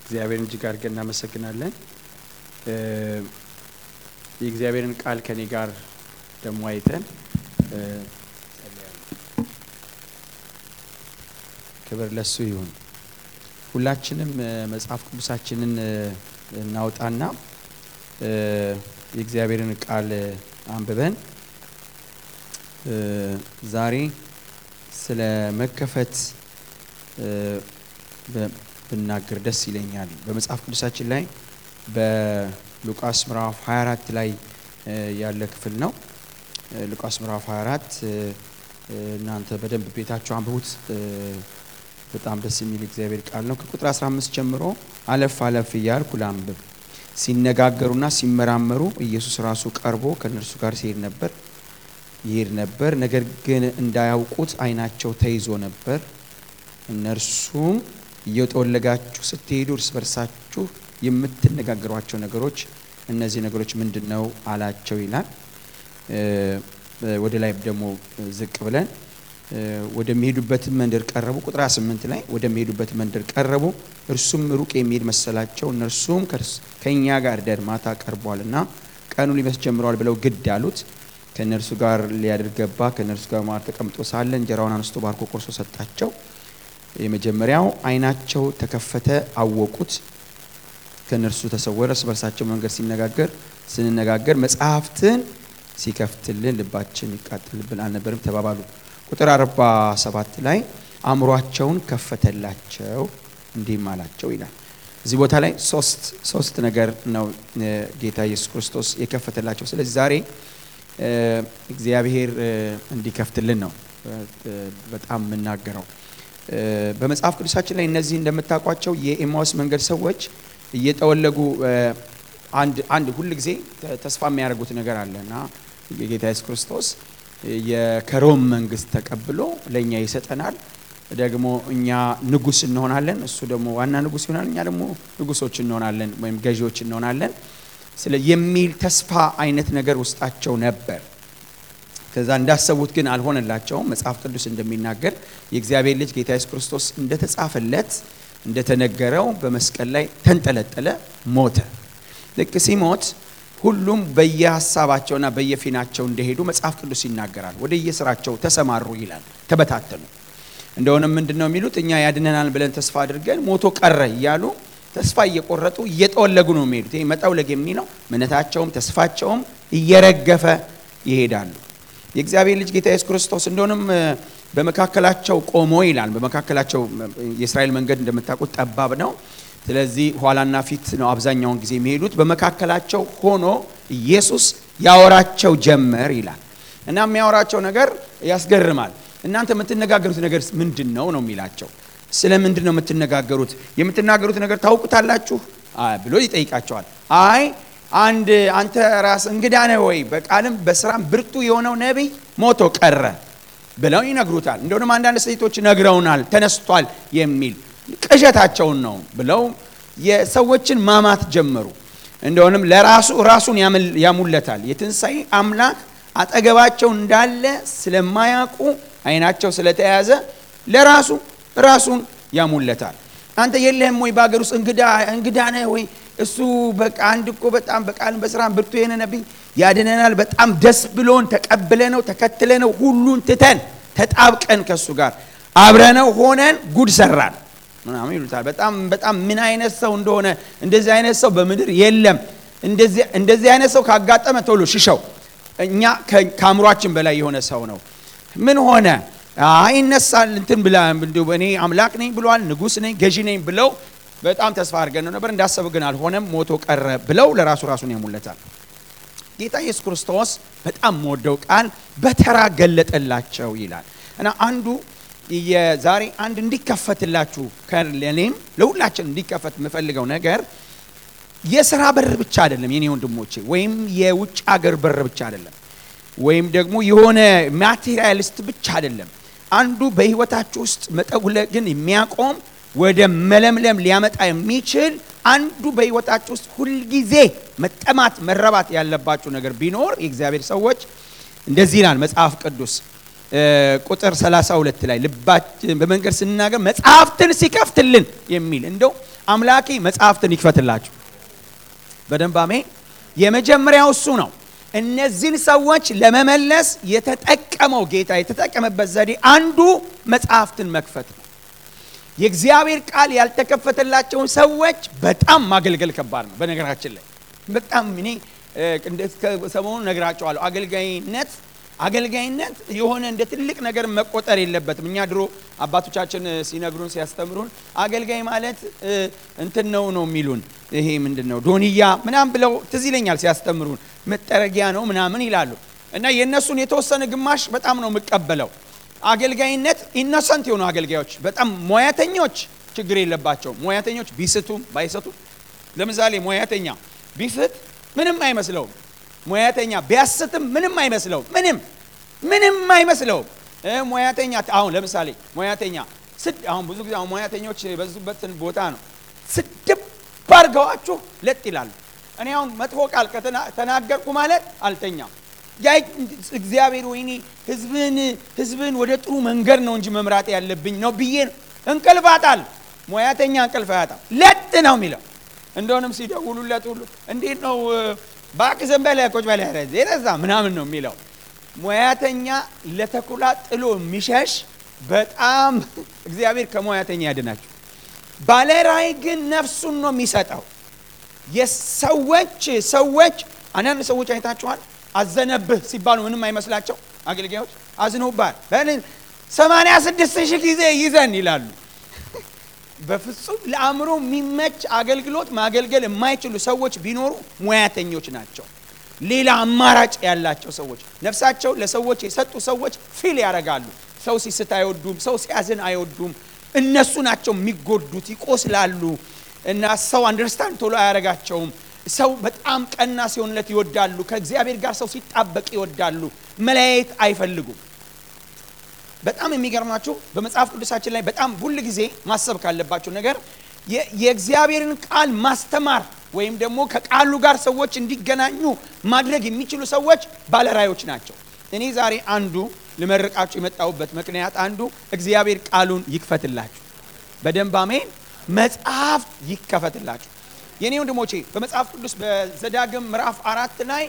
እግዚአብሔርን እጅግ አድርገን እናመሰግናለን። የእግዚአብሔርን ቃል ከኔ ጋር ደግሞ አይተን ክብር ለሱ ይሁን። ሁላችንም መጽሐፍ ቅዱሳችንን እናውጣና የእግዚአብሔርን ቃል አንብበን ዛሬ ስለ መከፈት ብናገር ደስ ይለኛል። በመጽሐፍ ቅዱሳችን ላይ በሉቃስ ምዕራፍ 24 ላይ ያለ ክፍል ነው። ሉቃስ ምዕራፍ 24 እናንተ በደንብ ቤታችሁ አንብቡት። በጣም ደስ የሚል እግዚአብሔር ቃል ነው። ከቁጥር 15 ጀምሮ አለፍ አለፍ እያልኩ ላንብብ። ሲነጋገሩና ሲመራመሩ ኢየሱስ ራሱ ቀርቦ ከእነርሱ ጋር ሲሄድ ነበር ይሄድ ነበር። ነገር ግን እንዳያውቁት ዓይናቸው ተይዞ ነበር። እነርሱም እየጠወለጋችሁ ስትሄዱ እርስ በርሳችሁ የምትነጋገሯቸው ነገሮች እነዚህ ነገሮች ምንድን ነው አላቸው ይላል። ወደ ላይ ደግሞ ዝቅ ብለን ወደሚሄዱበት መንደር ቀረቡ። ቁጥር 8 ላይ ወደሚሄዱበት መንደር ቀረቡ። እርሱም ሩቅ የሚሄድ መሰላቸው። እነርሱም ከእኛ ጋር ደር ማታ ቀርቧልና ቀኑ ሊመስ ጀምረዋል ብለው ግድ አሉት። ከእነርሱ ጋር ሊያድር ገባ። ከእነርሱ ጋር ማር ተቀምጦ ሳለ እንጀራውን አነስቶ ባርኮ ቆርሶ ሰጣቸው። የመጀመሪያው ዓይናቸው ተከፈተ፣ አወቁት። ከእነርሱ ተሰወረ። እርስ በርሳቸው መንገድ ሲነጋገር ስንነጋገር መጽሐፍትን ሲከፍትልን ልባችን ይቃጠልብን አልነበርም ተባባሉ። ቁጥር አርባ ሰባት ላይ አእምሯቸውን ከፈተላቸው እንዲህም አላቸው ይላል። እዚህ ቦታ ላይ ሶስት ሶስት ነገር ነው ጌታ ኢየሱስ ክርስቶስ የከፈተላቸው። ስለዚህ ዛሬ እግዚአብሔር እንዲከፍትልን ነው በጣም የምናገረው። በመጽሐፍ ቅዱሳችን ላይ እነዚህ እንደምታውቋቸው የኤማውስ መንገድ ሰዎች እየጠወለጉ አንድ አንድ ሁል ጊዜ ተስፋ የሚያደርጉት ነገር አለ እና የጌታ ኢየሱስ ክርስቶስ ከሮም መንግስት ተቀብሎ ለእኛ ይሰጠናል። ደግሞ እኛ ንጉስ እንሆናለን፣ እሱ ደግሞ ዋና ንጉስ ይሆናል፣ እኛ ደግሞ ንጉሶች እንሆናለን ወይም ገዢዎች እንሆናለን ስለ የሚል ተስፋ አይነት ነገር ውስጣቸው ነበር። ከዛ እንዳሰቡት ግን አልሆነላቸውም። መጽሐፍ ቅዱስ እንደሚናገር የእግዚአብሔር ልጅ ጌታ ኢየሱስ ክርስቶስ እንደተጻፈለት እንደተነገረው በመስቀል ላይ ተንጠለጠለ፣ ሞተ። ልክ ሲሞት ሁሉም በየሀሳባቸውና በየፊናቸው እንደሄዱ መጽሐፍ ቅዱስ ይናገራል። ወደ የስራቸው ተሰማሩ ይላል፣ ተበታተኑ። እንደሆነም ምንድን ነው የሚሉት እኛ ያድነናል ብለን ተስፋ አድርገን ሞቶ ቀረ እያሉ ተስፋ እየቆረጡ እየጠወለጉ ነው የሚሄዱት። ይሄ መጠውለግ የሚለው እምነታቸውም ተስፋቸውም እየረገፈ ይሄዳሉ። የእግዚአብሔር ልጅ ጌታ ኢየሱስ ክርስቶስ እንደሆነም በመካከላቸው ቆሞ ይላል። በመካከላቸው የእስራኤል መንገድ እንደምታውቁት ጠባብ ነው። ስለዚህ ኋላና ፊት ነው አብዛኛውን ጊዜ የሚሄዱት። በመካከላቸው ሆኖ ኢየሱስ ያወራቸው ጀመር ይላል እና የሚያወራቸው ነገር ያስገርማል። እናንተ የምትነጋገሩት ነገር ምንድን ነው ነው የሚላቸው ስለ ምንድን ነው የምትነጋገሩት? የምትናገሩት ነገር ታውቁታላችሁ ብሎ ይጠይቃቸዋል። አይ አንድ አንተ ራስ እንግዳ ነህ ወይ? በቃልም በስራም ብርቱ የሆነው ነቢይ ሞቶ ቀረ ብለው ይነግሩታል። እንደሆነም አንዳንድ ሴቶች ነግረውናል ተነስቷል የሚል ቅዠታቸውን ነው ብለው የሰዎችን ማማት ጀመሩ። እንደሆነም ለራሱ ራሱን ያሙለታል። የትንሣኤ አምላክ አጠገባቸው እንዳለ ስለማያውቁ አይናቸው ስለተያዘ ለራሱ ራሱን ያሙለታል። አንተ የለህም ወይ በሀገር ውስጥ እንግዳ ነህ ወይ? እሱ በቃ አንድ እኮ በጣም በቃልም በስራም ብርቱ የሆነ ነቢይ ያድነናል። በጣም ደስ ብሎን ተቀብለ ነው ተከትለ ነው ሁሉን ትተን ተጣብቀን ከእሱ ጋር አብረነው ሆነን ጉድ ሰራን ምናምን ይሉታል። በጣም በጣም ምን አይነት ሰው እንደሆነ እንደዚህ አይነት ሰው በምድር የለም። እንደዚህ አይነት ሰው ካጋጠመ ቶሎ ሽሸው። እኛ ከአእምሯችን በላይ የሆነ ሰው ነው። ምን ሆነ ይነሳል እንትን ብላ እኔ አምላክ ነኝ ብሏል፣ ንጉሥ ነኝ ገዢ ነኝ ብለው በጣም ተስፋ አድርገን ነው ነበር። እንዳሰብ ግን አልሆነም፣ ሞቶ ቀረ ብለው ለራሱ ራሱን ያሙለታል። ጌታ ኢየሱስ ክርስቶስ በጣም መወደው ቃል በተራ ገለጠላቸው ይላል እና አንዱ የዛሬ አንድ እንዲከፈትላችሁ ለእኔም ለሁላችን እንዲከፈት የምፈልገው ነገር የስራ በር ብቻ አይደለም የኔ ወንድሞቼ፣ ወይም የውጭ ሀገር በር ብቻ አይደለም፣ ወይም ደግሞ የሆነ ማቴሪያሊስት ብቻ አይደለም። አንዱ በህይወታችሁ ውስጥ መጠውለግን የሚያቆም ወደ መለምለም ሊያመጣ የሚችል አንዱ በህይወታችሁ ውስጥ ሁልጊዜ መጠማት መረባት ያለባችሁ ነገር ቢኖር የእግዚአብሔር ሰዎች እንደዚህ ይላል መጽሐፍ ቅዱስ ቁጥር 32 ላይ ልባችን በመንገድ ስንናገር መጽሐፍትን ሲከፍትልን የሚል እንደው አምላኬ መጽሐፍትን ይክፈትላችሁ። በደንብ አሜን። የመጀመሪያው እሱ ነው። እነዚህን ሰዎች ለመመለስ የተጠቀመው ጌታ የተጠቀመበት ዘዴ አንዱ መጽሐፍትን መክፈት ነው። የእግዚአብሔር ቃል ያልተከፈተላቸውን ሰዎች በጣም ማገልገል ከባድ ነው። በነገራችን ላይ በጣም እኔ ሰሞኑን ነግራቸዋለሁ። አገልጋይነት አገልጋይነት የሆነ እንደ ትልቅ ነገር መቆጠር የለበትም። እኛ ድሮ አባቶቻችን ሲነግሩን ሲያስተምሩን አገልጋይ ማለት እንትን ነው ነው የሚሉን ይሄ ምንድን ነው ዶንያ ምናምን ብለው ትዝ ይለኛል ሲያስተምሩን መጠረጊያ ነው ምናምን ይላሉ። እና የእነሱን የተወሰነ ግማሽ በጣም ነው የምቀበለው። አገልጋይነት ኢኖሰንት የሆኑ አገልጋዮች በጣም ሙያተኞች ችግር የለባቸውም። ሙያተኞች ቢስቱም ባይሰቱም፣ ለምሳሌ ሙያተኛ ቢስት ምንም አይመስለውም። ሙያተኛ ቢያስትም ምንም አይመስለውም። ምንም ምንም አይመስለውም። ሙያተኛ አሁን ለምሳሌ ሙያተኛ ስድ አሁን ብዙ ጊዜ አሁን ሙያተኞች የበዙበትን ቦታ ነው ስድብ አድርገዋችሁ ለጥ ይላሉ። እኔ አሁን መጥፎ ቃል ከተናገርኩ ማለት አልተኛም። ያ እግዚአብሔር ወይኔ ህዝብን ህዝብን ወደ ጥሩ መንገድ ነው እንጂ መምራት ያለብኝ ነው ብዬ እንቅልፍ አጣል። ሙያተኛ እንቅልፍ አያጣም። ለጥ ነው የሚለው እንደሆንም ሲደውሉለት ሁሉ እንዴት ነው እባክህ ዝም በለ ቁጭ በለ የነዛ ምናምን ነው የሚለው። ሙያተኛ ለተኩላ ጥሎ የሚሸሽ በጣም እግዚአብሔር ከሙያተኛ ያድናቸው። ባለራዕይ ግን ነፍሱን ነው የሚሰጠው። የሰዎች ሰዎች አንዳንድ ሰዎች አይታችኋል። አዘነብህ ሲባሉ ምንም አይመስላቸው አገልጋዮች አዝነውባል በልን ሰማንያ ስድስት ሺህ ጊዜ ይዘን ይላሉ። በፍጹም ለአእምሮ የሚመች አገልግሎት ማገልገል የማይችሉ ሰዎች ቢኖሩ ሙያተኞች ናቸው። ሌላ አማራጭ ያላቸው ሰዎች ነፍሳቸው ለሰዎች የሰጡ ሰዎች ፊል ያደርጋሉ። ሰው ሲስት አይወዱም። ሰው ሲያዝን አይወዱም። እነሱ ናቸው የሚጎዱት፣ ይቆስላሉ። እና ሰው አንደርስታንድ ቶሎ አያደርጋቸውም። ሰው በጣም ቀና ሲሆንለት ይወዳሉ። ከእግዚአብሔር ጋር ሰው ሲጣበቅ ይወዳሉ። መለያየት አይፈልጉም። በጣም የሚገርማችሁ በመጽሐፍ ቅዱሳችን ላይ በጣም ሁል ጊዜ ማሰብ ካለባቸው ነገር የእግዚአብሔርን ቃል ማስተማር ወይም ደግሞ ከቃሉ ጋር ሰዎች እንዲገናኙ ማድረግ የሚችሉ ሰዎች ባለራዕዮች ናቸው። እኔ ዛሬ አንዱ ልመርቃችሁ የመጣሁበት ምክንያት አንዱ እግዚአብሔር ቃሉን ይክፈትላችሁ። በደንብ አሜን። መጽሐፍ ይከፈትላችሁ። የኔ ወንድሞቼ በመጽሐፍ ቅዱስ በዘዳግም ምዕራፍ አራት ላይ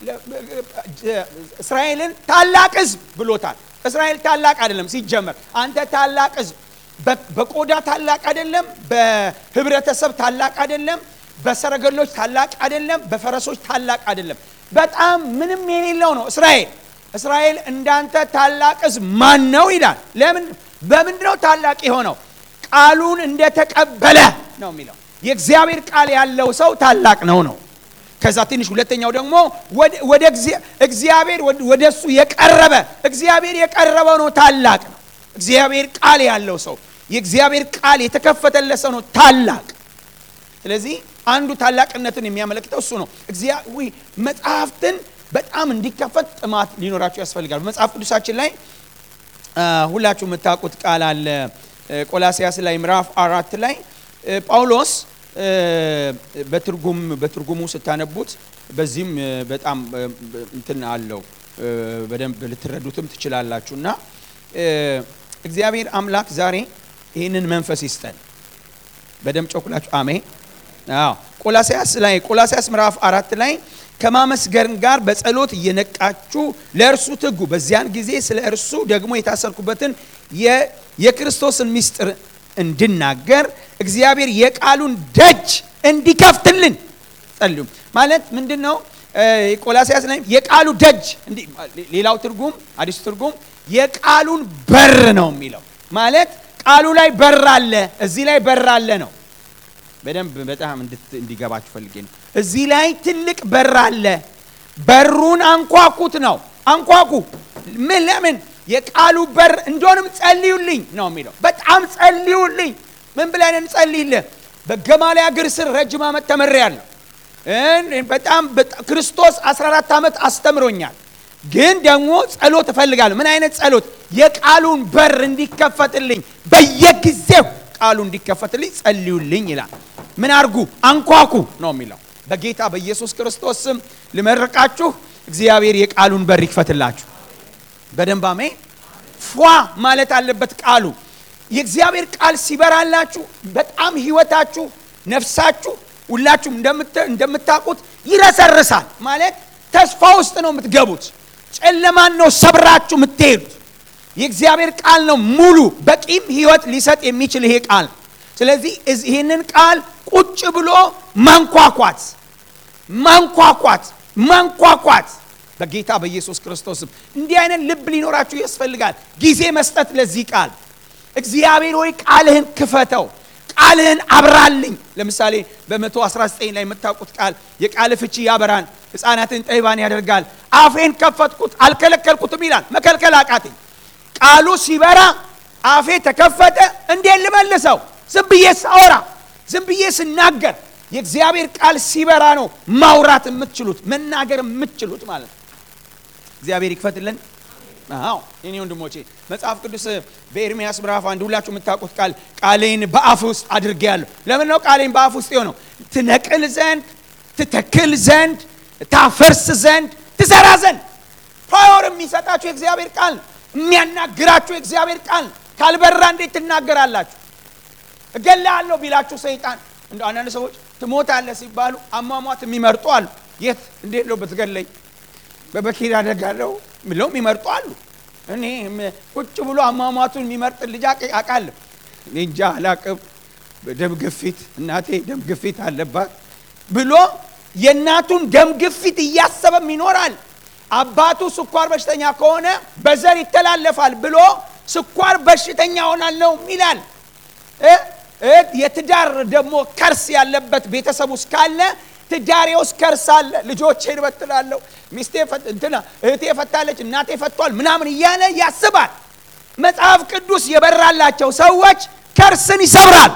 እስራኤልን ታላቅ ሕዝብ ብሎታል። እስራኤል ታላቅ አይደለም ሲጀመር። አንተ ታላቅ ሕዝብ በቆዳ ታላቅ አይደለም፣ በህብረተሰብ ታላቅ አይደለም፣ በሰረገሎች ታላቅ አይደለም፣ በፈረሶች ታላቅ አይደለም። በጣም ምንም የሌለው ነው እስራኤል። እስራኤል እንዳንተ ታላቅ ሕዝብ ማን ነው ይላል። ለምን በምንድን ነው ታላቅ የሆነው? ቃሉን እንደተቀበለ ነው የሚለው። የእግዚአብሔር ቃል ያለው ሰው ታላቅ ነው ነው ከዛ ትንሽ ሁለተኛው ደግሞ ወደ እግዚአብሔር ወደ እሱ የቀረበ እግዚአብሔር የቀረበው ነው ታላቅ ነው። እግዚአብሔር ቃል ያለው ሰው የእግዚአብሔር ቃል የተከፈተለት ሰው ነው ታላቅ። ስለዚህ አንዱ ታላቅነትን የሚያመለክተው እሱ ነው። እግዚአብሔር መጽሐፍትን በጣም እንዲከፈት ጥማት ሊኖራቸው ያስፈልጋል። በመጽሐፍ ቅዱሳችን ላይ ሁላችሁ የምታውቁት ቃል አለ። ቆላሲያስ ላይ ምዕራፍ አራት ላይ ጳውሎስ በትርጉም በትርጉሙ ስታነቡት በዚህም በጣም እንትን አለው በደንብ ልትረዱትም ትችላላችሁ። እና እግዚአብሔር አምላክ ዛሬ ይህንን መንፈስ ይስጠን። በደንብ ጮኩላችሁ አሜን። አዎ ቆላሲያስ ላይ ቆላሲያስ ምዕራፍ አራት ላይ ከማመስገን ጋር በጸሎት እየነቃችሁ ለእርሱ ትጉ፣ በዚያን ጊዜ ስለ እርሱ ደግሞ የታሰርኩበትን የክርስቶስን ምስጢር እንድናገር እግዚአብሔር የቃሉን ደጅ እንዲከፍትልን ጸልዩ። ማለት ምንድን ነው? ቆላሲያስ ላይ የቃሉ ደጅ ሌላው ትርጉም አዲሱ ትርጉም የቃሉን በር ነው የሚለው ማለት ቃሉ ላይ በር አለ፣ እዚህ ላይ በር አለ ነው። በደንብ በጣም እንዲገባችሁ ፈልጌ ነው። እዚህ ላይ ትልቅ በር አለ። በሩን አንኳኩት ነው። አንኳኩ ምን ለምን የቃሉ በር እንደሆንም ጸልዩልኝ ነው የሚለው። በጣም ጸልዩልኝ። ምን ብለን እንጸልይልህ? በገማልያል እግር ስር ረጅም ዓመት ተምሬያለሁ። በጣም ክርስቶስ 14 ዓመት አስተምሮኛል። ግን ደግሞ ጸሎት እፈልጋለሁ። ምን አይነት ጸሎት? የቃሉን በር እንዲከፈትልኝ፣ በየጊዜው ቃሉ እንዲከፈትልኝ ጸልዩልኝ ይላል። ምን አርጉ? አንኳኩ ነው የሚለው። በጌታ በኢየሱስ ክርስቶስ ስም ልመርቃችሁ፣ እግዚአብሔር የቃሉን በር ይክፈትላችሁ። በደንብ አሜን። ፏ ማለት አለበት ቃሉ። የእግዚአብሔር ቃል ሲበራላችሁ በጣም ህይወታችሁ ነፍሳችሁ ሁላችሁም እንደምታውቁት ይረሰርሳል። ማለት ተስፋ ውስጥ ነው የምትገቡት። ጨለማን ነው ሰብራችሁ የምትሄዱት። የእግዚአብሔር ቃል ነው ሙሉ በቂም ህይወት ሊሰጥ የሚችል ይሄ ቃል። ስለዚህ ይህንን ቃል ቁጭ ብሎ ማንኳኳት ማንኳኳት ማንኳኳት በጌታ በኢየሱስ ክርስቶስም እንዲህ አይነት ልብ ሊኖራችሁ ያስፈልጋል። ጊዜ መስጠት ለዚህ ቃል እግዚአብሔር ሆይ ቃልህን ክፈተው፣ ቃልህን አብራልኝ። ለምሳሌ በ119 ላይ የምታውቁት ቃል የቃል ፍቺ ያበራን፣ ሕፃናትን ጠቢባን ያደርጋል። አፌን ከፈትኩት አልከለከልኩትም ይላል። መከልከል አቃተኝ። ቃሉ ሲበራ አፌ ተከፈተ። እንዴት ልመልሰው? ዝም ብዬ ሳወራ፣ ዝም ብዬ ስናገር የእግዚአብሔር ቃል ሲበራ ነው ማውራት የምትችሉት መናገር የምትችሉት ማለት ነው። እግዚአብሔር ይክፈትልን። አዎ እኔ ወንድሞቼ መጽሐፍ ቅዱስ በኤርሚያስ ምዕራፍ አንድ ሁላችሁ የምታውቁት ቃል ቃሌን በአፍ ውስጥ አድርጌያለሁ። ለምን ነው ቃሌን በአፍ ውስጥ የሆነው? ትነቅል ዘንድ፣ ትተክል ዘንድ፣ ታፈርስ ዘንድ፣ ትሰራ ዘንድ ፓወር የሚሰጣችሁ የእግዚአብሔር ቃል ነው። የሚያናግራችሁ የእግዚአብሔር ቃል ነው። ካልበራ እንዴት ትናገራላችሁ? እገላለሁ ቢላችሁ ሰይጣን እንደ አንዳንድ ሰዎች ትሞታለህ ሲባሉ አሟሟት የሚመርጡ አሉ። የት እንዴት ነው ብትገለኝ በበኪር አደጋለሁ ብለው የሚመርጡ አሉ። እኔ ቁጭ ብሎ አሟሟቱን የሚመርጥ ልጅ አውቃለሁ። እኔ እንጃ አላቅም። ደም ግፊት እናቴ ደም ግፊት አለባት ብሎ የእናቱን ደም ግፊት እያሰበም ይኖራል። አባቱ ስኳር በሽተኛ ከሆነ በዘር ይተላለፋል ብሎ ስኳር በሽተኛ ሆናለሁ ይላል። የትዳር ደግሞ ከርስ ያለበት ቤተሰብ ውስጥ ካለ ትዳሬ ውስጥ ከርስ አለ፣ ልጆቼን እበትላለሁ፣ ሚስቴ እንትና እህቴ ፈታለች፣ እናቴ ፈቷል ምናምን እያለ ያስባል። መጽሐፍ ቅዱስ የበራላቸው ሰዎች ከርስን ይሰብራል፣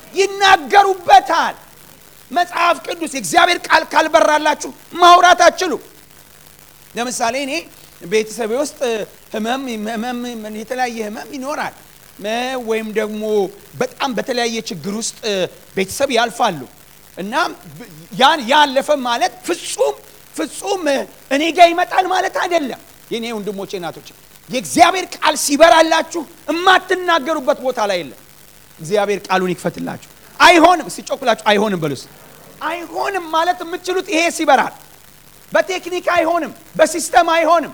ይናገሩበታል። መጽሐፍ ቅዱስ የእግዚአብሔር ቃል ካልበራላችሁ ማውራት አትችሉ። ለምሳሌ እኔ ቤተሰቤ ውስጥ ህመም ህመም የተለያየ ህመም ይኖራል ወይም ደግሞ በጣም በተለያየ ችግር ውስጥ ቤተሰብ ያልፋሉ እና ያን ያለፈ ማለት ፍጹም ፍጹም እኔ ጋር ይመጣል ማለት አይደለም። የኔ ወንድሞቼ እናቶች፣ የእግዚአብሔር ቃል ሲበራላችሁ የማትናገሩበት ቦታ ላይ የለም። እግዚአብሔር ቃሉን ይክፈትላችሁ። አይሆንም ሲጮኩላችሁ አይሆንም በሉስ። አይሆንም ማለት የምትችሉት ይሄ ሲበራል። በቴክኒክ አይሆንም፣ በሲስተም አይሆንም።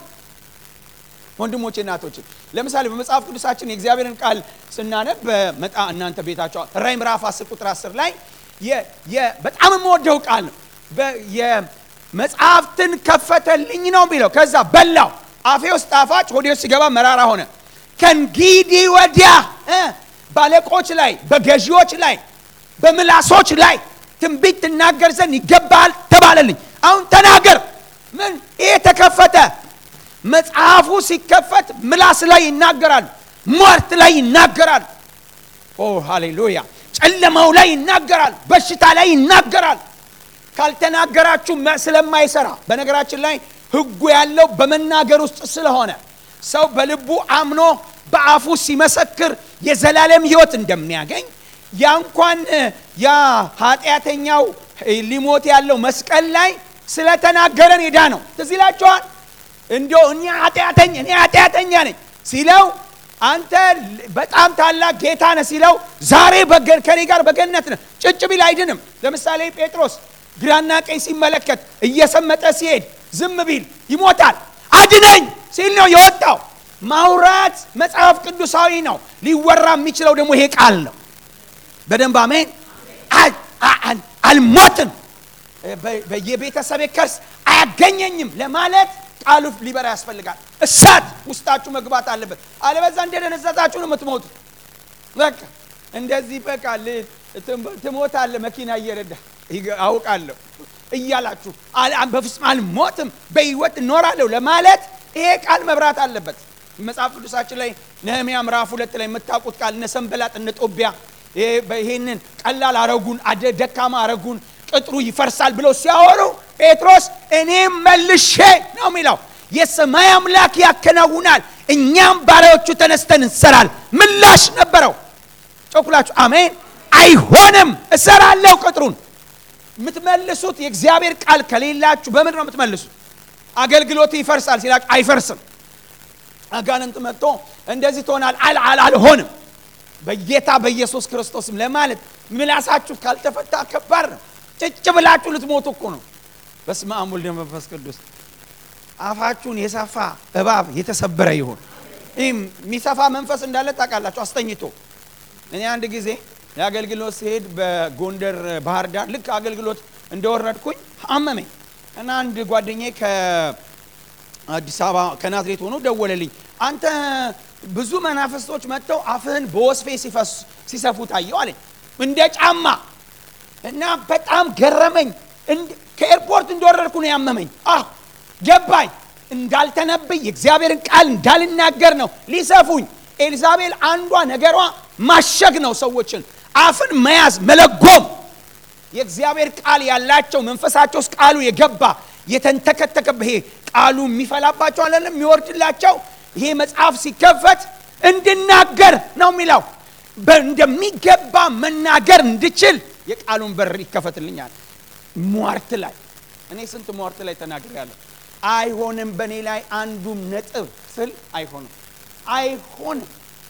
ወንድሞቼ እናቶች ለምሳሌ በመጽሐፍ ቅዱሳችን የእግዚአብሔርን ቃል ስናነብ መጣ እናንተ ቤታቸው ራዕይ ምዕራፍ 10 ቁጥር 10 ላይ በጣም የምወደው ቃል ነው። የመጽሐፍትን ከፈተልኝ ነው የሚለው። ከዛ በላው አፌ ውስጥ ጣፋጭ፣ ሆዴ ውስጥ ሲገባ መራራ ሆነ። ከእንግዲህ ወዲያ ባለቆች ላይ፣ በገዢዎች ላይ፣ በምላሶች ላይ ትንቢት ትናገር ዘንድ ይገባል ተባለልኝ። አሁን ተናገር። ምን ይሄ ተከፈተ መጽሐፉ ሲከፈት ምላስ ላይ ይናገራሉ፣ ሟርት ላይ ይናገራሉ። ኦ ሃሌሉያ! ጨለማው ላይ ይናገራል፣ በሽታ ላይ ይናገራል። ካልተናገራችሁ ስለማይሰራ በነገራችን ላይ ሕጉ ያለው በመናገር ውስጥ ስለሆነ ሰው በልቡ አምኖ በአፉ ሲመሰክር የዘላለም ሕይወት እንደሚያገኝ ያ እንኳን ያ ኃጢአተኛው ሊሞት ያለው መስቀል ላይ ስለተናገረን ሄዳ ነው። ትዝ ይላችኋል። እንዲያው እኔ ኃጢአተኛ እኔ ኃጢአተኛ ነኝ ሲለው አንተ በጣም ታላቅ ጌታ ነህ ሲለው ዛሬ ከኔ ጋር በገነት ነህ። ጭጭ ቢል አይድንም። ለምሳሌ ጴጥሮስ ግራና ቀኝ ሲመለከት እየሰመጠ ሲሄድ ዝም ቢል ይሞታል። አድነኝ ሲል ነው የወጣው። ማውራት መጽሐፍ ቅዱሳዊ ነው። ሊወራ የሚችለው ደግሞ ይሄ ቃል ነው። በደንብ አሜን። አልሞትም፣ በየቤተሰቤ ከርስ አያገኘኝም ለማለት ቃሉ ሊበራ ያስፈልጋል። እሳት ውስጣችሁ መግባት አለበት። አለበዛ እንደደነዘዛችሁ ነው የምትሞቱት። በቃ እንደዚህ በቃ ትሞታለህ፣ መኪና እየረዳ አውቃለሁ እያላችሁ በፍጹም አልሞትም በህይወት እኖራለሁ ለማለት ይሄ ቃል መብራት አለበት። መጽሐፍ ቅዱሳችን ላይ ነህምያ ምዕራፍ ሁለት ላይ የምታውቁት ቃል እነ ሰንበላጥ እነ ጦቢያ ይሄንን ቀላል አረጉን ደካማ አረጉን ቅጥሩ ይፈርሳል ብለው ሲያወሩ ጴጥሮስ እኔም መልሼ ነው የሚለው የሰማይ አምላክ ያከናውናል፣ እኛም ባሪያዎቹ ተነስተን እንሰራል። ምላሽ ነበረው። ጮኩላችሁ አሜን። አይሆንም፣ እሰራለሁ ቅጥሩን። የምትመልሱት የእግዚአብሔር ቃል ከሌላችሁ በምንድን ነው የምትመልሱት? አገልግሎት ይፈርሳል ሲላችሁ አይፈርስም። አጋንንት መጥቶ እንደዚህ ትሆናል አል አልሆንም። በጌታ በኢየሱስ ክርስቶስም ለማለት ምላሳችሁ ካልተፈታ ከባድ ነው። ጭጭ ብላችሁ ልትሞቱ እኮ ነው። በስመ አብ ወልድ መንፈስ ቅዱስ። አፋችሁን የሰፋ እባብ የተሰበረ ይሁን። ይህ የሚሰፋ መንፈስ እንዳለ ታውቃላችሁ። አስተኝቶ እኔ አንድ ጊዜ የአገልግሎት ሲሄድ በጎንደር ባህር ዳር ልክ አገልግሎት እንደወረድኩኝ አመመኝ እና አንድ ጓደኛዬ ከአዲስ አበባ ከናዝሬት ሆኖ ደወለልኝ። አንተ ብዙ መናፍስቶች መጥተው አፍህን በወስፌ ሲሰፉ ታየው አለኝ እንደ ጫማ እና በጣም ገረመኝ። ከኤርፖርት እንደወረድኩ ነው ያመመኝ። አህ ገባኝ። እንዳልተነብይ የእግዚአብሔርን ቃል እንዳልናገር ነው ሊሰፉኝ። ኤልዛቤል አንዷ ነገሯ ማሸግ ነው፣ ሰዎችን አፍን መያዝ መለጎም። የእግዚአብሔር ቃል ያላቸው መንፈሳቸው ውስጥ ቃሉ የገባ የተንተከተከ ይሄ ቃሉ የሚፈላባቸው አለም የሚወርድላቸው ይሄ መጽሐፍ ሲከፈት እንድናገር ነው የሚለው። እንደሚገባ መናገር እንድችል የቃሉን በር ይከፈትልኛል። ሟርት ላይ እኔ ስንት ሟርት ላይ ተናግሬያለሁ። አይሆንም በእኔ ላይ አንዱም ነጥብ ስል አይሆንም አይሆንም።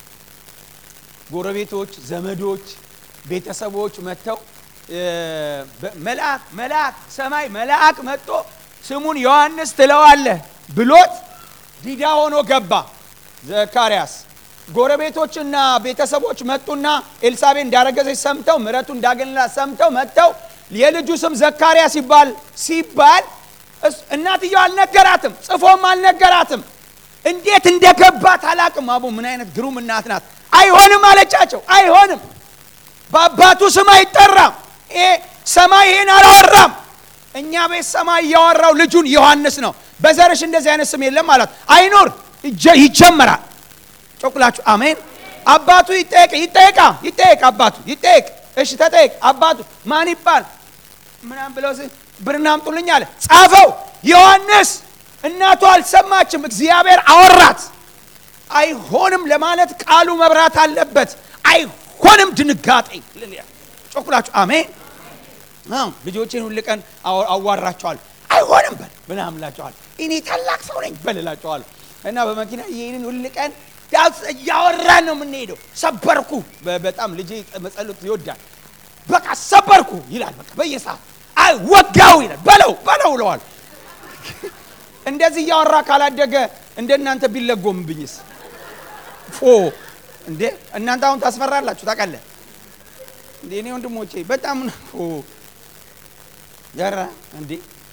ጎረቤቶች፣ ዘመዶች፣ ቤተሰቦች መጥተው መልአክ መልአክ ሰማይ መልአክ መጥቶ ስሙን ዮሐንስ ትለዋለህ ብሎት ዲዳ ሆኖ ገባ ዘካርያስ። ጎረቤቶችና ቤተሰቦች መጡና ኤልሳቤ እንዳረገዘች ሰምተው ምሕረቱ እንዳገኘላት ሰምተው መጥተው የልጁ ስም ዘካርያስ ሲባል ሲባል እናትየው አልነገራትም፣ ጽፎም አልነገራትም። እንዴት እንደገባት አላቅም። አቡ ምን አይነት ግሩም እናት ናት! አይሆንም አለቻቸው። አይሆንም፣ በአባቱ ስም አይጠራም። ይሄ ሰማይ ይሄን አላወራም። እኛ ቤት ሰማይ እያወራው ልጁን ዮሐንስ ነው። በዘርሽ እንደዚህ አይነት ስም የለም አላት። አይኖር ይጀመራል። ጮኩላችሁ አሜን። አባቱ ይጠየቅ ይጠየቃ ይጠየቅ አባቱ ይጠየቅ። እሺ ተጠየቅ። አባቱ ማን ይባል ምናም ብለው ብርና አምጡልኝ አለ። ጻፈው ዮሐንስ። እናቱ አልሰማችም። እግዚአብሔር አወራት። አይሆንም ለማለት ቃሉ መብራት አለበት። አይሆንም ድንጋጤ ጮኩላችሁ አሜን። ልጆቼን ሁል ቀን አዋራቸዋል። አይሆንም በል ምናምን እላቸዋል። እኔ ታላቅ ሰው ነኝ በል እላቸዋለሁ። እና በመኪና ይህንን ሁል ቀን እያወራን ነው የምንሄደው። ሰበርኩ። በጣም ልጄ መጸሎት ይወዳል። በቃ ሰበርኩ ይላል። በቃ በየሰዓት አይ ወጋው ይላል። በለው በለው ብለዋል። እንደዚህ እያወራ ካላደገ እንደ እናንተ ቢለጎምብኝስ? ፎ እንዴ እናንተ አሁን ታስፈራላችሁ። ታውቃለህ እንዴ እኔ ወንድሞቼ በጣም ያራ እንዴ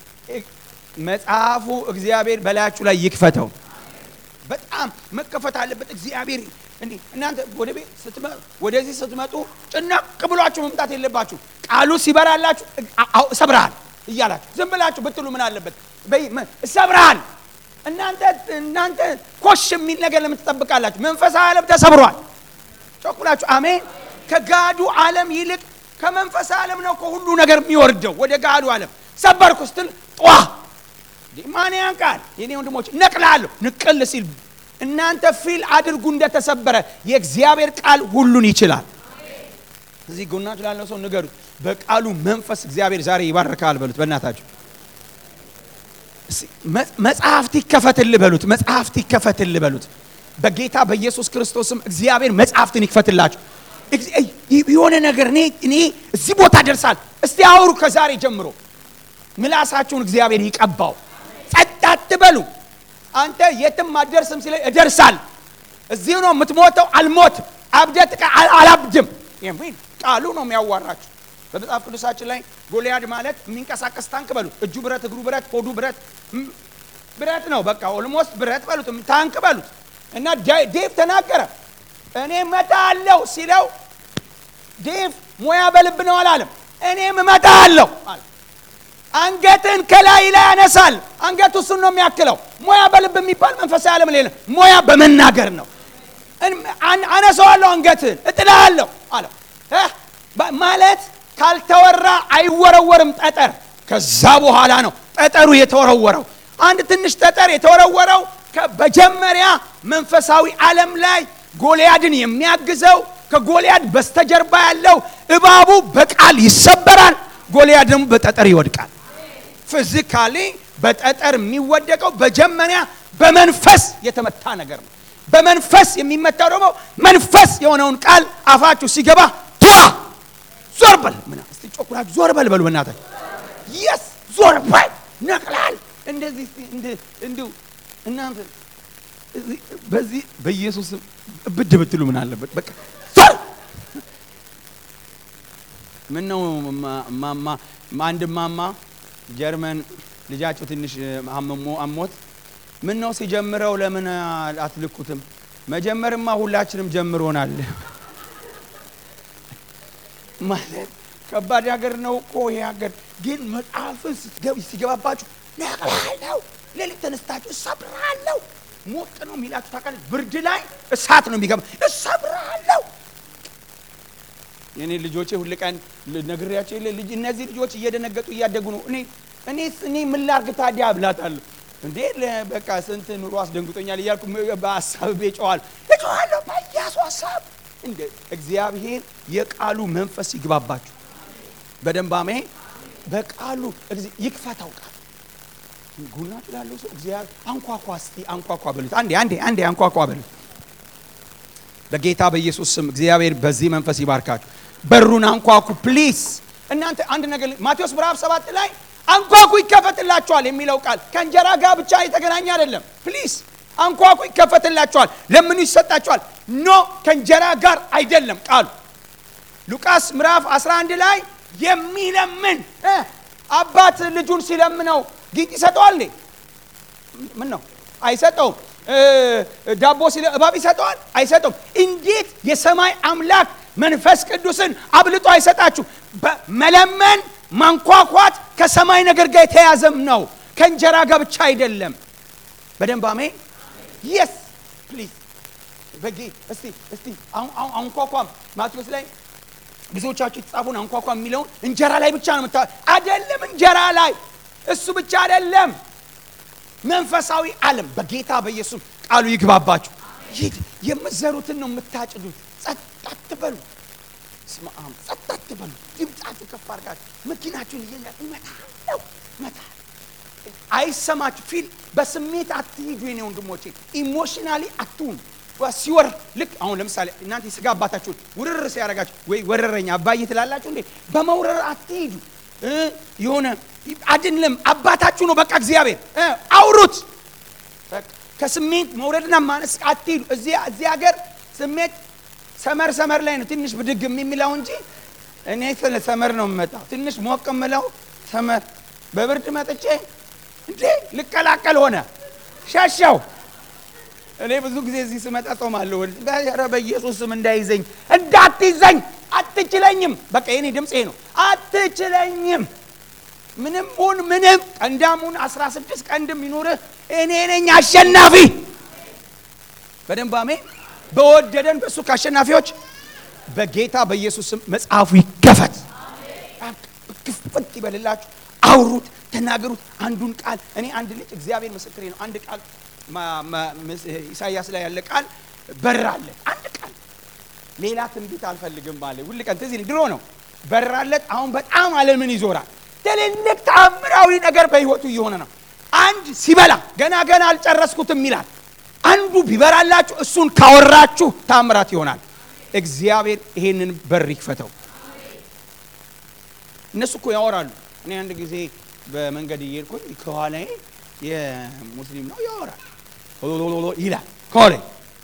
መጽሐፉ እግዚአብሔር በላያችሁ ላይ ይክፈተው። በጣም መከፈት አለበት። እግዚአብሔር እንዴ እናንተ ወደ ቤት ስትመጡ ወደዚህ ስትመጡ ጭናቅ ብሏችሁ መምጣት የለባችሁ። ቃሉ ሲበራላችሁ እሰብርሃል እያላችሁ ዝም ብላችሁ ብትሉ ምን አለበት? እሰብርሃል። እናንተ እናንተ ኮሽ የሚል ነገር ለምን ትጠብቃላችሁ? መንፈሳዊ ዓለም ተሰብሯል። ጮኩላችሁ አሜን። ከጋዱ ዓለም ይልቅ ከመንፈሳዊ ዓለም ነው ከሁሉ ነገር የሚወርደው ወደ ጋዱ ዓለም። ሰበርኩ ስትል ጧ ማን ያንቃል? የኔ ወንድሞች ነቅላለሁ። ንቅል ሲል እናንተ ፊል አድርጉ እንደተሰበረ የእግዚአብሔር ቃል ሁሉን ይችላል። እዚህ ጎናችሁ ላለው ሰው ንገሩት፣ በቃሉ መንፈስ እግዚአብሔር ዛሬ ይባርካል በሉት። በእናታችሁ መጽሐፍት ይከፈትል በሉት። መጽሐፍት ይከፈትል በሉት። በጌታ በኢየሱስ ክርስቶስም እግዚአብሔር መጽሐፍትን ይክፈትላችሁ። የሆነ ነገር እኔ እኔ እዚህ ቦታ ደርሳል። እስቲ አውሩ። ከዛሬ ጀምሮ ምላሳችሁን እግዚአብሔር ይቀባው። ጸጥ አትበሉ። አንተ የትም አትደርስም ሲለኝ እደርሳል። እዚሁ ነው የምትሞተው። አልሞትም። አብደት አላብድም የሚል ቃሉ ነው የሚያዋራችሁ። በመጽሐፍ ቅዱሳችን ላይ ጎልያድ ማለት የሚንቀሳቀስ ታንክ በሉት። እጁ ብረት፣ እግሩ ብረት፣ ሆዱ ብረት ብረት ነው። በቃ ኦልሞስት ብረት በሉት፣ ታንክ በሉት። እና ዴቭ ተናገረ። እኔ እመታለሁ ሲለው ዴቭ ሙያ በልብ ነው አላለም። እኔም እመታለሁ አለ። አንገትን ከላይ ላይ ያነሳል። አንገቱ እሱን ነው የሚያክለው። ሙያ በልብ የሚባል መንፈሳዊ ዓለም ሌለ። ሙያ በመናገር ነው። አነሳዋለሁ፣ አንገትን እጥላለሁ አለ። ማለት ካልተወራ አይወረወርም ጠጠር። ከዛ በኋላ ነው ጠጠሩ የተወረወረው። አንድ ትንሽ ጠጠር የተወረወረው በመጀመሪያ መንፈሳዊ ዓለም ላይ ጎልያድን የሚያግዘው ከጎልያድ በስተጀርባ ያለው እባቡ በቃል ይሰበራል። ጎልያድ ደግሞ በጠጠር ይወድቃል። ፊዚካሊ በጠጠር የሚወደቀው በመጀመሪያ በመንፈስ የተመታ ነገር ነው። በመንፈስ የሚመታው ደግሞ መንፈስ የሆነውን ቃል አፋችሁ ሲገባ ቷ ዞር በል ምና እስቲ ጮኩላችሁ ዞር በል በሉ በእናታችሁ የስ ዞር በል ነቅላል እንደዚህ እስቲ እንደ- እንዲሁ እናንተ እዚህ- በዚህ በኢየሱስ ስም ብድ ብትሉ ምን አለበት በቃ ዞር ምን ነው ማ- ማማ አንድ ማማ ጀርመን ልጃቸው ትንሽ አመሞ አሞት ምን ነው ሲጀምረው ለምን አትልኩትም? መጀመርማ ሁላችንም ጀምሮናል። ማለት ከባድ ሀገር ነው እኮ ይሄ ሀገር። ግን መጽሐፍን ስትገብ- ሲገባባችሁ ነቅላለሁ፣ ሌሊት ተነስታችሁ እሰብራለሁ። ሞቅ ነው የሚላችሁ ታውቃለህ። ብርድ ላይ እሳት ነው የሚገባ እሰብራለሁ። የኔ ልጆቼ ሁል ቀን ነግሬያቸው የለ ልጅ እነዚህ ልጆች እየደነገጡ እያደጉ ነው። እኔ እኔ እኔ ምን ላድርግ ታዲያ ብላታለሁ። እንዴ ለ- በቃ ስንት ኑሮ አስደንግጦኛል እያልኩ ም- በሀሳብ ጮኋል እጮኋለሁ በኢያሱ ሀሳብ እንደ እግዚአብሔር የቃሉ መንፈስ ይግባባችሁ በደንብ አሜን። በቃሉ እግዚ- ይክፈተው ቃል ጉናት ላለው ሰው እግዚአብሔር አንኳኳ እስቲ አንኳኳ በሉት። አንዴ አንዴ አንዴ አንኳኳ በሉት። በጌታ በኢየሱስ ስም እግዚአብሔር በዚህ መንፈስ ይባርካችሁ። በሩን አንኳኩ ፕሊስ። እናንተ አንድ ነገር ል- ማቴዎስ ምዕራፍ ሰባት ላይ አንኳኩ ይከፈትላችኋል የሚለው ቃል ከእንጀራ ጋር ብቻ የተገናኘ አይደለም። ፕሊስ አንኳኩ ይከፈትላችኋል፣ ለምኑ ይሰጣችኋል። ኖ ከእንጀራ ጋር አይደለም ቃሉ። ሉቃስ ምዕራፍ 11 ላይ የሚለምን እ አባት ልጁን ሲለምነው ጊንጥ ይሰጠዋል እንዴ? ምን ነው አይሰጠውም። እ፣ ዳቦ ሲለ እባብ ይሰጠዋል አይሰጠውም። እንዴት የሰማይ አምላክ መንፈስ ቅዱስን አብልጦ አይሰጣችሁ? በመለመን ማንኳኳት ከሰማይ ነገር ጋር የተያዘም ነው፣ ከእንጀራ ጋር ብቻ አይደለም። በደንብ አሜን። የስ ፕሊዝ በጌ እስቲ እስቲ አሁን አሁን አንኳኳም ማቴዎስ ላይ ብዙዎቻችሁ የተጻፉን አንኳኳ የሚለውን እንጀራ ላይ ብቻ ነው የምታ አይደለም። እንጀራ ላይ እሱ ብቻ አይደለም። መንፈሳዊ ዓለም በጌታ በኢየሱስ ቃሉ ይግባባችሁ። ይህ የምትዘሩትን ነው የምታጭዱት። ጸጥ አትበሉ። ስማ ጸጥ አትበሉ። ድምፃችሁ ከፍ አድርጋችሁ መኪናችሁን እየላ እመታለሁ እመታ አይሰማችሁ ፊል በስሜት አትሂዱ የኔ ወንድሞቼ ኢሞሽናሊ አትሁኑ ሲወር ልክ አሁን ለምሳሌ እናንተ የስጋ አባታችሁን ውርር ሲያደርጋችሁ ወይ ወረረኝ አባዬ ትላላችሁ እንዴ በመውረር አትሂዱ እ የሆነ አይደለም አባታችሁ ነው በቃ እግዚአብሔር እ አውሩት በቃ ከስሜት መውረድና ማነስ አትሂዱ እዚህ እዚህ ሀገር ስሜት ሰመር ሰመር ላይ ነው ትንሽ ብድግ የሚለው እንጂ እኔ ስለ ሰመር ነው የምመጣው ትንሽ ሞቅ የምለው ሰመር በብርድ መጥቼ እንዴ ልቀላቀል ሆነ ሸሻው እኔ ብዙ ጊዜ እዚህ ስመጣ ጾማለሁ። ኧረ በኢየሱስ ስም እንዳይዘኝ እንዳትይዘኝ፣ አትችለኝም። በቃ የኔ ድምፅ ይሄ ነው። አትችለኝም። ምንም ሁን ምንም፣ ቀንዳሙን አስራ ስድስት ቀንድም ይኑርህ፣ እኔ ነኝ አሸናፊ። በደንብ አሜን። በወደደን በእሱ ከአሸናፊዎች በጌታ በኢየሱስ ስም መጽሐፉ ይከፈት፣ ክፍት ይበልላችሁ። አውሩት፣ ተናገሩት። አንዱን ቃል እኔ አንድ ልጅ እግዚአብሔር ምስክሬ ነው። አንድ ቃል ኢሳያስ ላይ ያለ ቃል በራለት አንድ ቃል ሌላ ትንቢት አልፈልግም አለ። ሁል ቀን ትዝ ይለኝ ድሮ ነው በራለት። አሁን በጣም ዓለምን ይዞራል። ትልልቅ ተአምራዊ ነገር በህይወቱ እየሆነ ነው። አንድ ሲበላ ገና ገና አልጨረስኩትም ይላል። አንዱ ቢበራላችሁ እሱን ካወራችሁ ተአምራት ይሆናል። እግዚአብሔር ይሄንን በር ይክፈተው። እነሱ እኮ ያወራሉ። እኔ አንድ ጊዜ በመንገድ እየሄድኩኝ ከኋላዬ የሙስሊም ነው ያወራል ይላል ከኋላ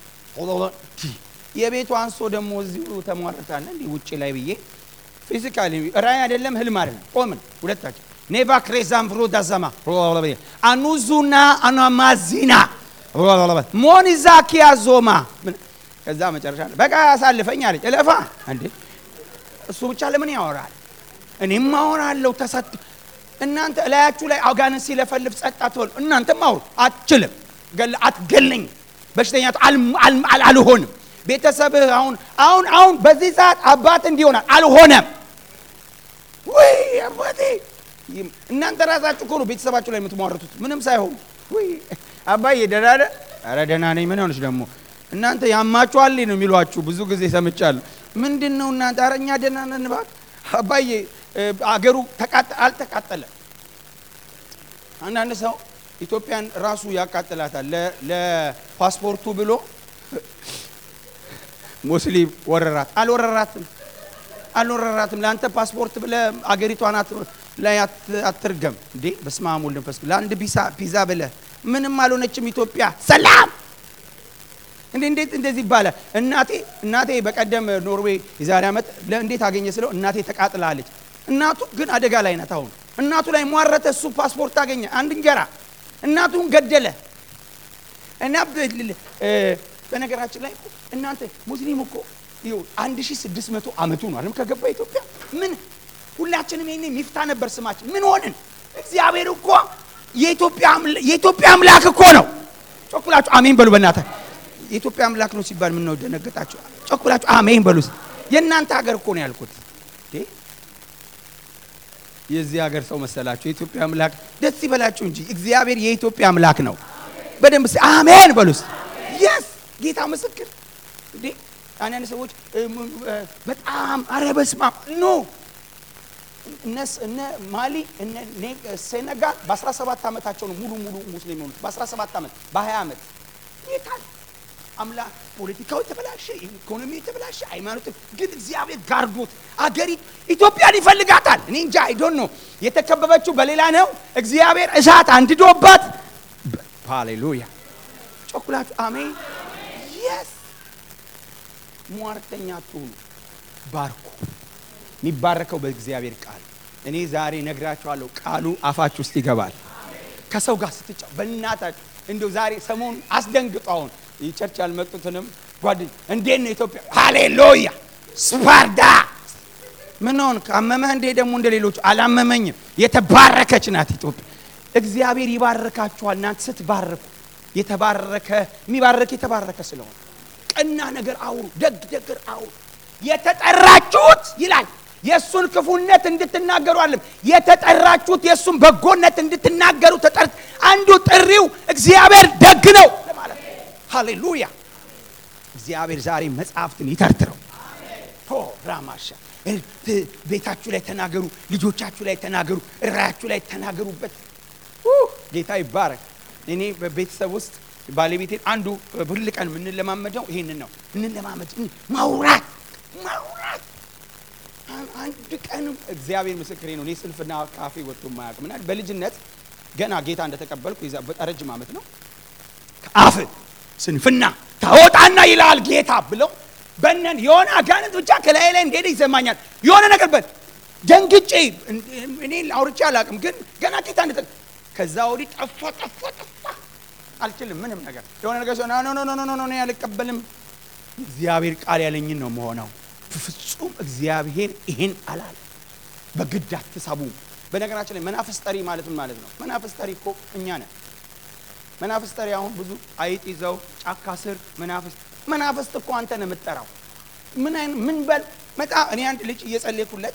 የቤቱ አንሶ ደግሞ እዚሁ ተሟርታለ እንዲህ ውጭ ላይ ብዬ ፊዚካሊ ራእይ አይደለም ህልም አይደለም ቆምን ሁለታችን ኔቫ ክሬዛም ብሮ ዳዘማ አኑዙና አናማዚና ሞኒዛ ኪያዞማ ከዛ መጨረሻ በቃ ያሳልፈኝ አለች እለፋ እንዴ እሱ ብቻ ለምን ያወራል እኔም አወራለሁ ተሰጥ እናንተ እላያችሁ ላይ አጋንንት ሲለፈልፍ ጸጥ አትበሉ። እናንተም አውሩ። አትችልም፣ አትገለኝ፣ በሽተኛ አልሆንም። ቤተሰብህ አሁን አሁን አሁን በዚህ ሰዓት አባት እንዲሆናል አልሆነም። ወይ አባቴ እናንተ ራሳችሁ እኮ ነው ቤተሰባችሁ ላይ የምትሟርቱት ምንም ሳይሆኑ። ወይ አባዬ ደህና ነህ? ኧረ ደህና ነኝ። ምን ሆነች ደግሞ እናንተ ያማችኋል ነው የሚሏችሁ ብዙ ጊዜ ሰምቻለሁ። ምንድን ነው እናንተ? ኧረ እኛ ደህና ነን እባክህ አባዬ አገሩ አልተቃጠለም። አንዳንድ ሰው ኢትዮጵያን ራሱ ያቃጥላታል። ለፓስፖርቱ ብሎ ሙስሊም ወረራት። አልወረራትም አልወረራትም። ለአንተ ፓስፖርት ብለህ አገሪቷን ላይ አትርገም እንዴ! በስመ አብ ወወልድ ወመንፈስ ቅዱስ። ለአንድ ፒዛ ብለህ ምንም አልሆነችም ኢትዮጵያ። ሰላም እንዴ! እንዴት እንደዚህ ይባላል? እናቴ እናቴ በቀደም ኖርዌይ የዛሬ ዓመት እንዴት አገኘ ስለው እናቴ ተቃጥላለች። እናቱ ግን አደጋ ላይ ናት። አሁን እናቱ ላይ ሟረተ። እሱ ፓስፖርት አገኘ፣ አንድ እንጀራ እናቱን ገደለ። እና በነገራችን ላይ እናንተ ሙስሊም እኮ ይኸው 1600 ዓመቱ ነው አይደል ከገባ ኢትዮጵያ። ምን ሁላችንም ይሄኔ ሚፍታ ነበር ስማችን። ምን ሆንን? እግዚአብሔር እኮ የኢትዮጵያ አምላክ እኮ ነው። ጮኩላችሁ አሜን በሉ። በእናትህ የኢትዮጵያ አምላክ ነው ሲባል ምን ነው ደነገጣችሁ? ጮኩላችሁ አሜን በሉ። የእናንተ ሀገር እኮ ነው ያልኩት። የዚህ ሀገር ሰው መሰላችሁ? የኢትዮጵያ አምላክ ደስ ይበላችሁ እንጂ እግዚአብሔር የኢትዮጵያ አምላክ ነው። በደንብ አሜን በሉስ። የስ ጌታ ምስክር እንዴ አንዳንድ ሰዎች በጣም አረ በስመ አብ ኖ እነ ማሊ እነ ሴኔጋል በ17 ዓመታቸው ነው ሙሉ ሙሉ ሙስሊም የሆኑት። በ17 ዓመት በ20 ዓመት ይታል አምላ ፖለቲካው የተበላሸ ኢኮኖሚ የተበላሸ ሃይማኖት ግን እግዚአብሔር ጋርዶት አገሪቱ ኢትዮጵያን ይፈልጋታል። እኔ እንጃ አይዶን ነው የተከበበችው በሌላ ነው። እግዚአብሔር እሳት አንድዶባት ሃሌሉያ ጮኩላችሁ አሜን የስ ሟርተኛ አትሁኑ፣ ባርኩ። የሚባረከው በእግዚአብሔር ቃል። እኔ ዛሬ ነግራችኋለሁ፣ ቃሉ አፋችሁ ውስጥ ይገባል። ከሰው ጋር ስትጫው በእናታችሁ እንደው ዛሬ ሰሞኑን አስደንግጦ አሁን ቸርች ያልመጡትንም ጓደኛ እንዴት ነው ኢትዮጵያ? ሃሌሉያ ስፓርዳ ምን ሆን ካመመህ እንዴ? ደግሞ እንደ ሌሎቹ አላመመኝም። የተባረከች ናት ኢትዮጵያ። እግዚአብሔር ይባርካችኋል እናንተ ስትባረኩ። የተባረከ የሚባረክ የተባረከ ስለሆነ ቀና ነገር አውሩ፣ ደግ ነገር አውሩ። የተጠራችሁት ይላል የእሱን ክፉነት እንድትናገሩ አለም የተጠራችሁት የእሱን በጎነት እንድትናገሩ ተጠር አንዱ ጥሪው እግዚአብሔር ደግ ነው ለማለት ሃሌሉያ። እግዚአብሔር ዛሬ መጽሐፍትን ይተርትረው። ሆ ራማሻ ቤታችሁ ላይ ተናገሩ፣ ልጆቻችሁ ላይ ተናገሩ፣ እራያችሁ ላይ ተናገሩበት። ጌታ ይባረክ። እኔ በቤተሰብ ውስጥ ባለቤቴን አንዱ ሁል ቀን የምንለማመደው ይሄንን ነው። እንለማመድ ማውራት ማውራት አንድ ቀንም እግዚአብሔር ምስክሬ ነው። እኔ ስንፍና ካፌ ወጥቶ የማያውቅም እና በልጅነት ገና ጌታ እንደተቀበልኩ ይዛ በጣም ረጅም ዓመት ነው። ከአፍ ስንፍና ታወጣና ይላል ጌታ ብለው በነን የሆነ አጋንንት ብቻ ከላይ ላይ እንደሄደ ይሰማኛል። የሆነ ነገር በል ደንግጬ እኔ አውርቼ አላውቅም፣ ግን ገና ጌታ እንደ ከዛ ወዲህ ጠፋ ጠፋ ጠፋ አልችልም ምንም ነገር የሆነ ነገር ሲሆን ኖ ኖ ኖ ኖ ኖ አልቀበልም። እግዚአብሔር ቃል ያለኝን ነው መሆነው። ፍጹም እግዚአብሔር ይሄን አላለ። በግድ አትሳቡ። በነገራችን ላይ መናፍስ ጠሪ ማለት ምን ማለት ነው? መናፍስ ጠሪ እኮ እኛ ነን። መናፍስ ጠሪ አሁን ብዙ አይጥ ይዘው ጫካ ስር መናፍስ መናፍስት እኮ አንተ ነው የምትጠራው። ምን አይነት ምን በል መጣ እኔ አንድ ልጅ እየጸለይኩለት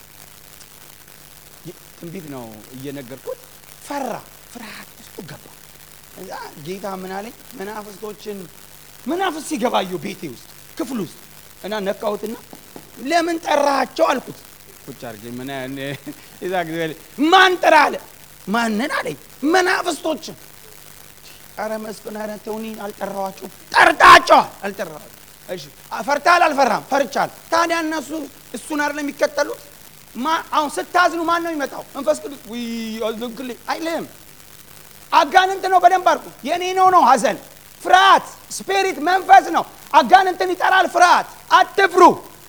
ትንቢት ነው እየነገርኩት ፈራ፣ ፍርሃት ውስጡ ገባ። እዛ ጌታ ምን አለኝ? መናፍስቶችን መናፍስት ሲገባየው ቤቴ ውስጥ ክፍል ውስጥ እና ነካሁትና ለምን ጠራቸው አልኩት። ቁጭ አድርጌ ምን ዛ ጊዜ ማን ጠራ አለ። ማንን አለኝ? መናፍስቶችን። ኧረ መስፍን ኧረ ተውኒ አልጠራዋቸውም። ጠርታቸዋል። አልጠራዋቸውም። እሺ ፈርታል? አልፈራም። ፈርቻል። ታዲያ እነሱ እሱን አይደለም የሚከተሉት? አሁን ስታዝኑ ማን ነው የሚመጣው? መንፈስ ቅዱስ አዝንክልኝ አይልም። አጋንንት ነው። በደንብ አድርጉ። የኔ ነው ነው ሀዘን ፍርሃት ስፒሪት መንፈስ ነው። አጋንንትን ይጠራል። ፍርሃት አትፍሩ።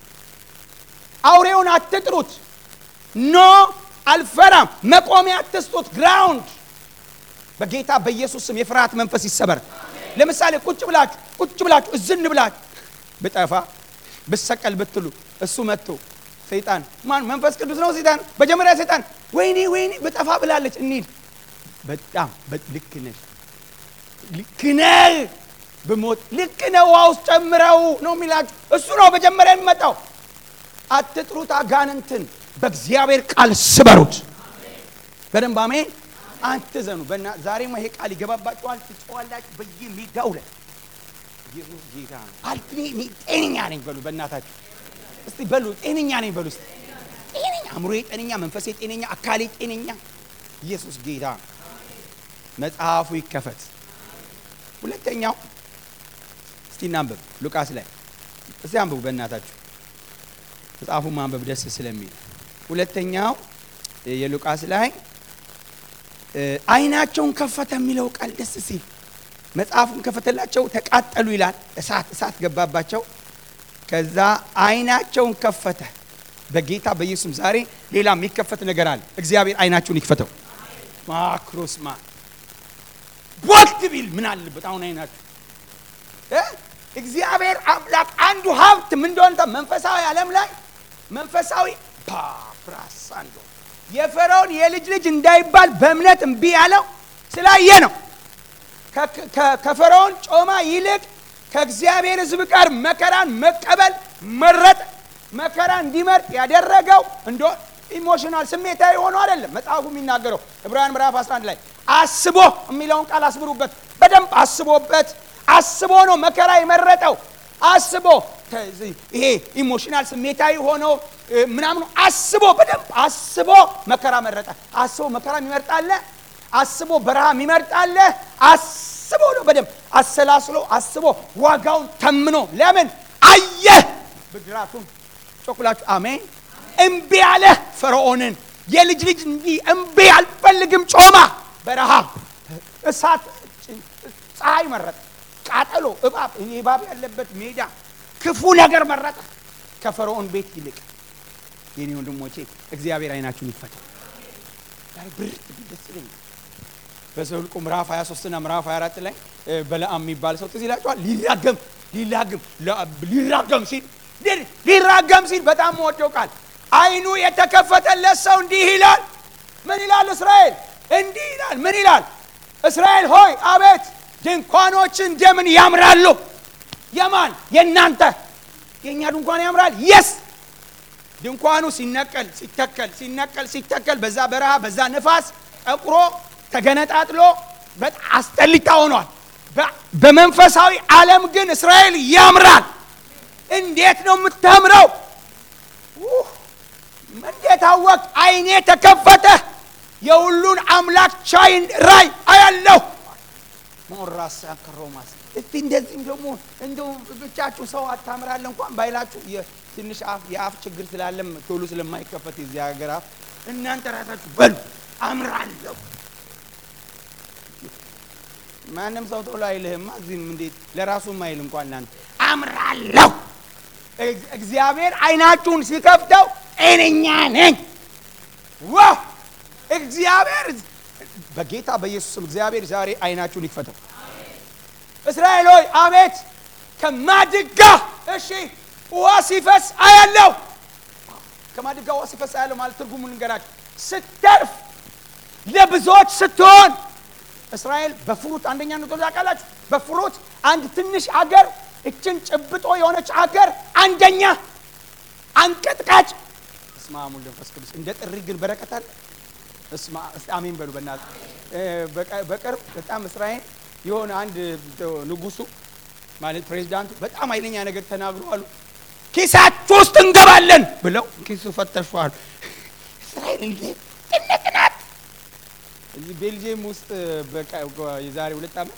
አውሬውን አትጥሩት። ኖ አልፈራም። መቆሚያ አትስጡት። ግራውንድ በጌታ በኢየሱስ ስም የፍርሃት መንፈስ ይሰበር። ለምሳሌ ቁጭ ብላችሁ ቁጭ ብላችሁ እዝን ብላችሁ ብጠፋ ብሰቀል ብትሉ እሱ መጥቶ ሰይጣን ማን መንፈስ ቅዱስ ነው ሰይጣን መጀመሪያ ሰይጣን ወይኔ ወይኔ ብጠፋ ብላለች እንሂድ በጣም ልክ ነሽ ልክ ነህ ብሞት ልክ ነህ ውሃ ውስጥ ጨምረው ነው የሚላችሁ እሱ ነው መጀመሪያ የሚመጣው አትጥሩት አጋንንትን በእግዚአብሔር ቃል ስበሩት በደንብ አሜን አትዘኑ በና ዛሬማ ይሄ ቃል ይገባባችኋል ትጨዋላችሁ በየሜዳው ላይ ኢየሱስ ጌታ ነው አልፕኔ ጤነኛ ነኝ በሉ በእናታችሁ እስቲ በሉ ጤነኛ ነኝ በሉ እስቲ ጤነኛ አእምሮዬ ጤነኛ መንፈሴ ጤነኛ አካሌ ጤነኛ ኢየሱስ ጌታ ነው መጽሐፉ ይከፈት ሁለተኛው እስቲ እናንብብ ሉቃስ ላይ እስቲ አንብቡ በእናታችሁ መጽሐፉ ማንበብ ደስ ስለሚል። ሁለተኛው የሉቃስ ላይ አይናቸውን ከፈተ የሚለው ቃል ደስ ሲል መጽሐፉን ከፈተላቸው ተቃጠሉ ይላል። እሳት እሳት ገባባቸው። ከዛ አይናቸውን ከፈተ። በጌታ በኢየሱስም ዛሬ ሌላ የሚከፈት ነገር አለ። እግዚአብሔር አይናችሁን ይክፈተው። ማክሮስማ ቦት ቢል ምን አለበት? አሁን አይናችሁ እ እግዚአብሔር አምላክ አንዱ ሀብት ምን እንደሆነ መንፈሳዊ ዓለም ላይ መንፈሳዊ ፓፕራሳንዶ የፈርዖን የልጅ ልጅ እንዳይባል በእምነት እምቢ ያለው ስላየ ነው። ከፈርዖን ጮማ ይልቅ ከእግዚአብሔር ሕዝብ ጋር መከራን መቀበል መረጠ። መከራ እንዲመርጥ ያደረገው እንደ ኢሞሽናል ስሜታዊ ሆኖ አይደለም። መጽሐፉ የሚናገረው ዕብራውያን ምዕራፍ 11 ላይ አስቦ የሚለውን ቃል አስምሩበት። በደንብ አስቦበት አስቦ ነው መከራ የመረጠው። አስቦ ይሄ ኢሞሽናል ስሜታዊ ሆኖ ምናምኑ አስቦ በደንብ አስቦ መከራ መረጠ። አስቦ መከራ የሚመርጣለ፣ አስቦ በረሃ የሚመርጣለ፣ አስቦ ነው በደንብ አሰላስሎ አስቦ ዋጋውን ተምኖ ለምን አየ ብድራቱን ጮኩላችሁ አሜን። እምቢ ያለ ፈርዖንን የልጅ ልጅ እንዲህ እምቢ አልፈልግም፣ ጮማ፣ በረሃ፣ እሳት፣ ፀሐይ መረጠ። ቃጠሎ፣ እባብ እባብ ያለበት ሜዳ ክፉ ነገር መረጠ ከፈርዖን ቤት ይልቅ። የኔ ወንድሞቼ እግዚአብሔር አይናችሁን ይክፈታል። ብርት ደስ ይለኛል። በዘኍልቍ ምዕራፍ 23 እና ምዕራፍ 24 ላይ በለዓም የሚባል ሰው ትዝ ይላችኋል። ሊራገም ሊላግም ሊራገም ሲል ሊራገም ሲል በጣም መወደው ቃል አይኑ የተከፈተለት ሰው እንዲህ ይላል። ምን ይላል? እስራኤል እንዲህ ይላል። ምን ይላል? እስራኤል ሆይ አቤት ድንኳኖች እንደምን ያምራሉ። የማን የእናንተ የእኛ ድንኳን ያምራል። የስ ድንኳኑ ሲነቀል ሲተከል ሲነቀል ሲተከል በዛ በረሃ በዛ ንፋስ ጠቁሮ ተገነጣጥሎ በጣም አስጠሊታ ሆኗል። በመንፈሳዊ ዓለም ግን እስራኤል ያምራል። እንዴት ነው የምታምረው? እንዴት አወቅ? አይኔ ተከፈተ። የሁሉን አምላክ ቻይ ራይ አያለሁ። ሞራሳ ከሮማስ እስቲ እንደዚህም ደግሞ እንደው ብቻችሁ ሰው አታምራለ እንኳን ባይላችሁ ትንሽ አፍ የአፍ ችግር ስላለም ቶሎ ስለማይከፈት የዚህ ሀገር አፍ እናንተ ራሳችሁ በሉ አምራለሁ። ማንም ሰው ቶሎ አይልህማ። እዚህም እንዴት ለራሱም አይል እንኳን እናንተ አምራለሁ። እግዚአብሔር አይናችሁን ሲከፍተው እኔኛ ነኝ። ዋ እግዚአብሔር በጌታ በኢየሱስም እግዚአብሔር ዛሬ አይናችሁን ይክፈተው። እስራኤል ሆይ አቤት ከማድጋ እሺ ውሃ ሲፈስ አያለው። ከማድጋ ውሃ ሲፈስ አያለው ማለት ትርጉሙን ልንገራችሁ። ስተርፍ ለብዙዎች ስትሆን እስራኤል በፍሩት አንደኛ ነው ታውቃላችሁ። በፍሩት አንድ ትንሽ አገር እችን ጭብጦ የሆነች አገር አንደኛ አንቀጥቃጭ። እስማ ሙሉ መንፈስ ቅዱስ እንደ ጥሪ ግን በረከት አለ። እስማ አሜን በሉ በእናትህ። በቅርብ በጣም እስራኤል የሆነ አንድ ንጉሱ ማለት ፕሬዚዳንቱ በጣም ኃይለኛ ነገር ተናግሮ አሉ። ኪሳችሁ ውስጥ እንገባለን ብለው ኪሱ ፈተሿል። እስራኤል እንዴት ትልቅ ናት። እዚህ ቤልጅየም ውስጥ የዛሬ ሁለት ዓመት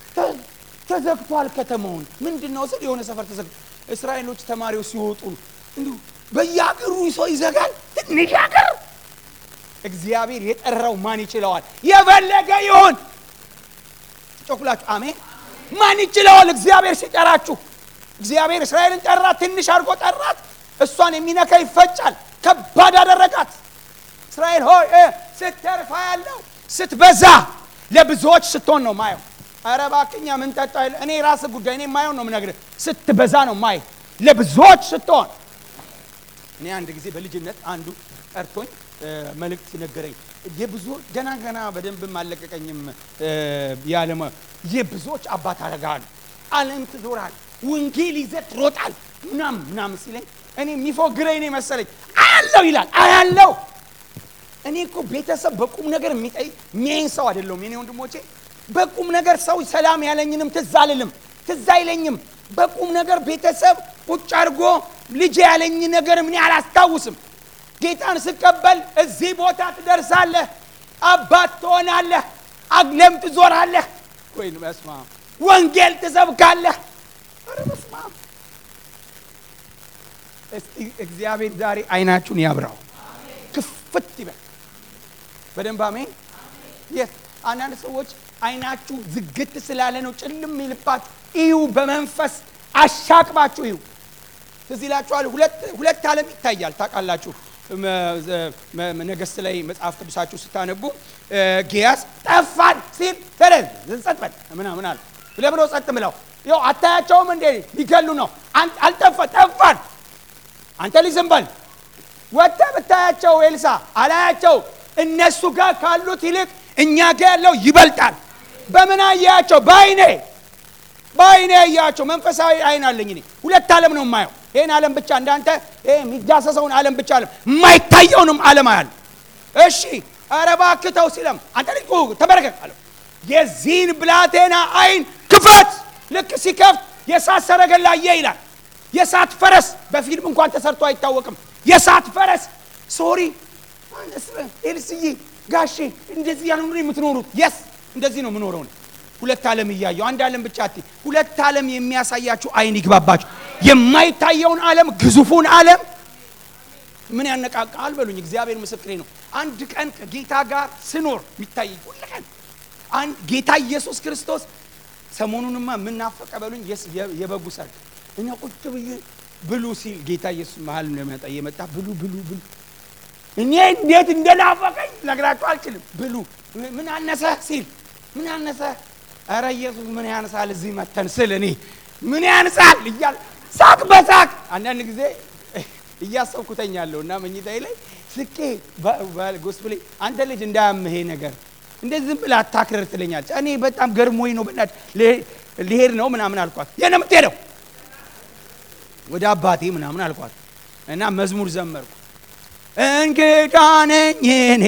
ተዘግቷል። ከተማውን ምንድን ነው ስል የሆነ ሰፈር ተዘግቶ እስራኤሎች ተማሪዎች ሲወጡ እንዲሁ በየሀገሩ ሰው ይዘጋል። ትንሽ ሀገር እግዚአብሔር የጠራው ማን ይችለዋል? የፈለገ ይሁን ጮኩላችሁ አሜን። ማን ይችለዋል? እግዚአብሔር ሲጠራችሁ እግዚአብሔር እስራኤልን ጠራ፣ ትንሽ አድርጎ ጠራት። እሷን የሚነካ ይፈጫል። ከባድ አደረጋት። እስራኤል ሆይ ስተርፋ ያለው ስትበዛ ለብዙዎች ስትሆን ነው ማየው። ኧረ እባክህ እኛ ምን ጠጣ? እኔ ራስ ጉዳይ እኔ ማየው ነው የምነግርህ። ስትበዛ ነው ማየ ለብዙዎች ስትሆን። እኔ አንድ ጊዜ በልጅነት አንዱ ጠርቶኝ መልእክት ነገረኝ። የብዙ ገና ገና በደንብም አለቀቀኝም ያለመ የብዙዎች አባት አረጋል ዓለም ትዞራል ወንጌል ይዘህ ትሮጣል ምናምን ምናምን ሲለኝ እኔ የሚፎግረኝ ነው መሰለኝ። አያለው ይላል አያለው። እኔ እኮ ቤተሰብ በቁም ነገር የሚጠይ የሚያይን ሰው አይደለሁም። የኔ ወንድሞቼ በቁም ነገር ሰው ሰላም ያለኝንም ትዝ አልልም፣ ትዝ አይለኝም። በቁም ነገር ቤተሰብ ቁጭ አድርጎ ልጅ ያለኝ ነገር ምን አላስታውስም። ጌታን ስቀበል እዚህ ቦታ ትደርሳለህ፣ አባት ትሆናለህ፣ አግለም ትዞራለህ፣ ወይ በስመ አብ ወንጌል ትሰብካለህ። ኧረ በስመ አብ እስቲ እግዚአብሔር ዛሬ አይናችሁን ያብራው፣ ክፍት ይበል በደንብ አሜን። የስ አንዳንድ ሰዎች አይናችሁ ዝግት ስላለ ነው ጭልም ይልባችሁ። እዩ፣ በመንፈስ አሻቅባችሁ እዩ። ትዝ ይላችኋል። ሁለት ሁለት ዓለም ይታያል ታውቃላችሁ። ነገሥት ላይ መጽሐፍ ቅዱሳችሁ ስታነቡ ጊያስ ጠፋን ሲል ተረዝ ጸጥ በል ምናምን አለ። ለምነው ጸጥ ብለው ይኸው አታያቸውም እንዴ ሊገሉ ነው። አልጠፋ ጠፋን። አንተ ልጅ ዝም በል ወጥተህ ብታያቸው ኤልሳ አላያቸው። እነሱ ጋር ካሉት ይልቅ እኛ ጋር ያለው ይበልጣል። በምን አያቸው? በአይኔ በአይኔ አያቸው። መንፈሳዊ አይን አለኝ እኔ። ሁለት ዓለም ነው የማየው። ይህን ዓለም ብቻ እንዳንተ የሚዳሰሰውን ዓለም ብቻ ዓለም የማይታየውንም ዓለም አያለ። እሺ ኧረ እባክህ ተው ሲለም አንተ ልጅ ተመረከክ አለው። የዚህን ብላቴና አይን ክፈት። ልክ ሲከፍት የእሳት ሰረገላ አየ ይላል። የእሳት ፈረስ በፊልም እንኳን ተሰርቶ አይታወቅም። የእሳት ፈረስ ሶሪ ኤልስዬ ጋሼ እንደዚህ ያለ ነው የምትኖሩት? የስ እንደዚህ ነው የምኖረው። ሁለት ዓለም እያየሁ አንድ ዓለም ብቻ አትይ። ሁለት ዓለም የሚያሳያችሁ አይን ይግባባችሁ። የማይታየውን ዓለም ግዙፉን ዓለም ምን ያነቃቃል በሉኝ። እግዚአብሔር ምስክሬ ነው። አንድ ቀን ከጌታ ጋር ስኖር የሚታይ ሁል ቀን ጌታ ኢየሱስ ክርስቶስ ሰሞኑንማ የምናፈቀ በሉኝ የበጉ ሰርግ እና ቁጭ ብዬ ብሉ ሲል ጌታ ኢየሱስ መሀል እንደመጣ እየመጣ ብሉ ብሉ ብሉ እኔ እንዴት እንደናፈቀኝ ነግራችሁ አልችልም። ብሉ ምን አነሰ ሲል ምን አነሰ? ኧረ ኢየሱስ ምን ያንሳል እዚህ መተን ስል እኔ ምን ያንሳል እያል ሳቅ በሳቅ አንዳንድ ጊዜ እያሰብኩተኛለሁ እና መኝታዬ ላይ ስቄ ጎስፕሌ አንተ ልጅ እንዳያምሄ ነገር እንደዚህ ዝም ብለህ አታክርር ትለኛለች። እኔ በጣም ገርሞኝ ነው በእናትህ ልሄድ ነው ምናምን አልኳት። የት ነው የምትሄደው? ወደ አባቴ ምናምን አልኳት እና መዝሙር ዘመርኩ። እንግዳ ነኝ እኔ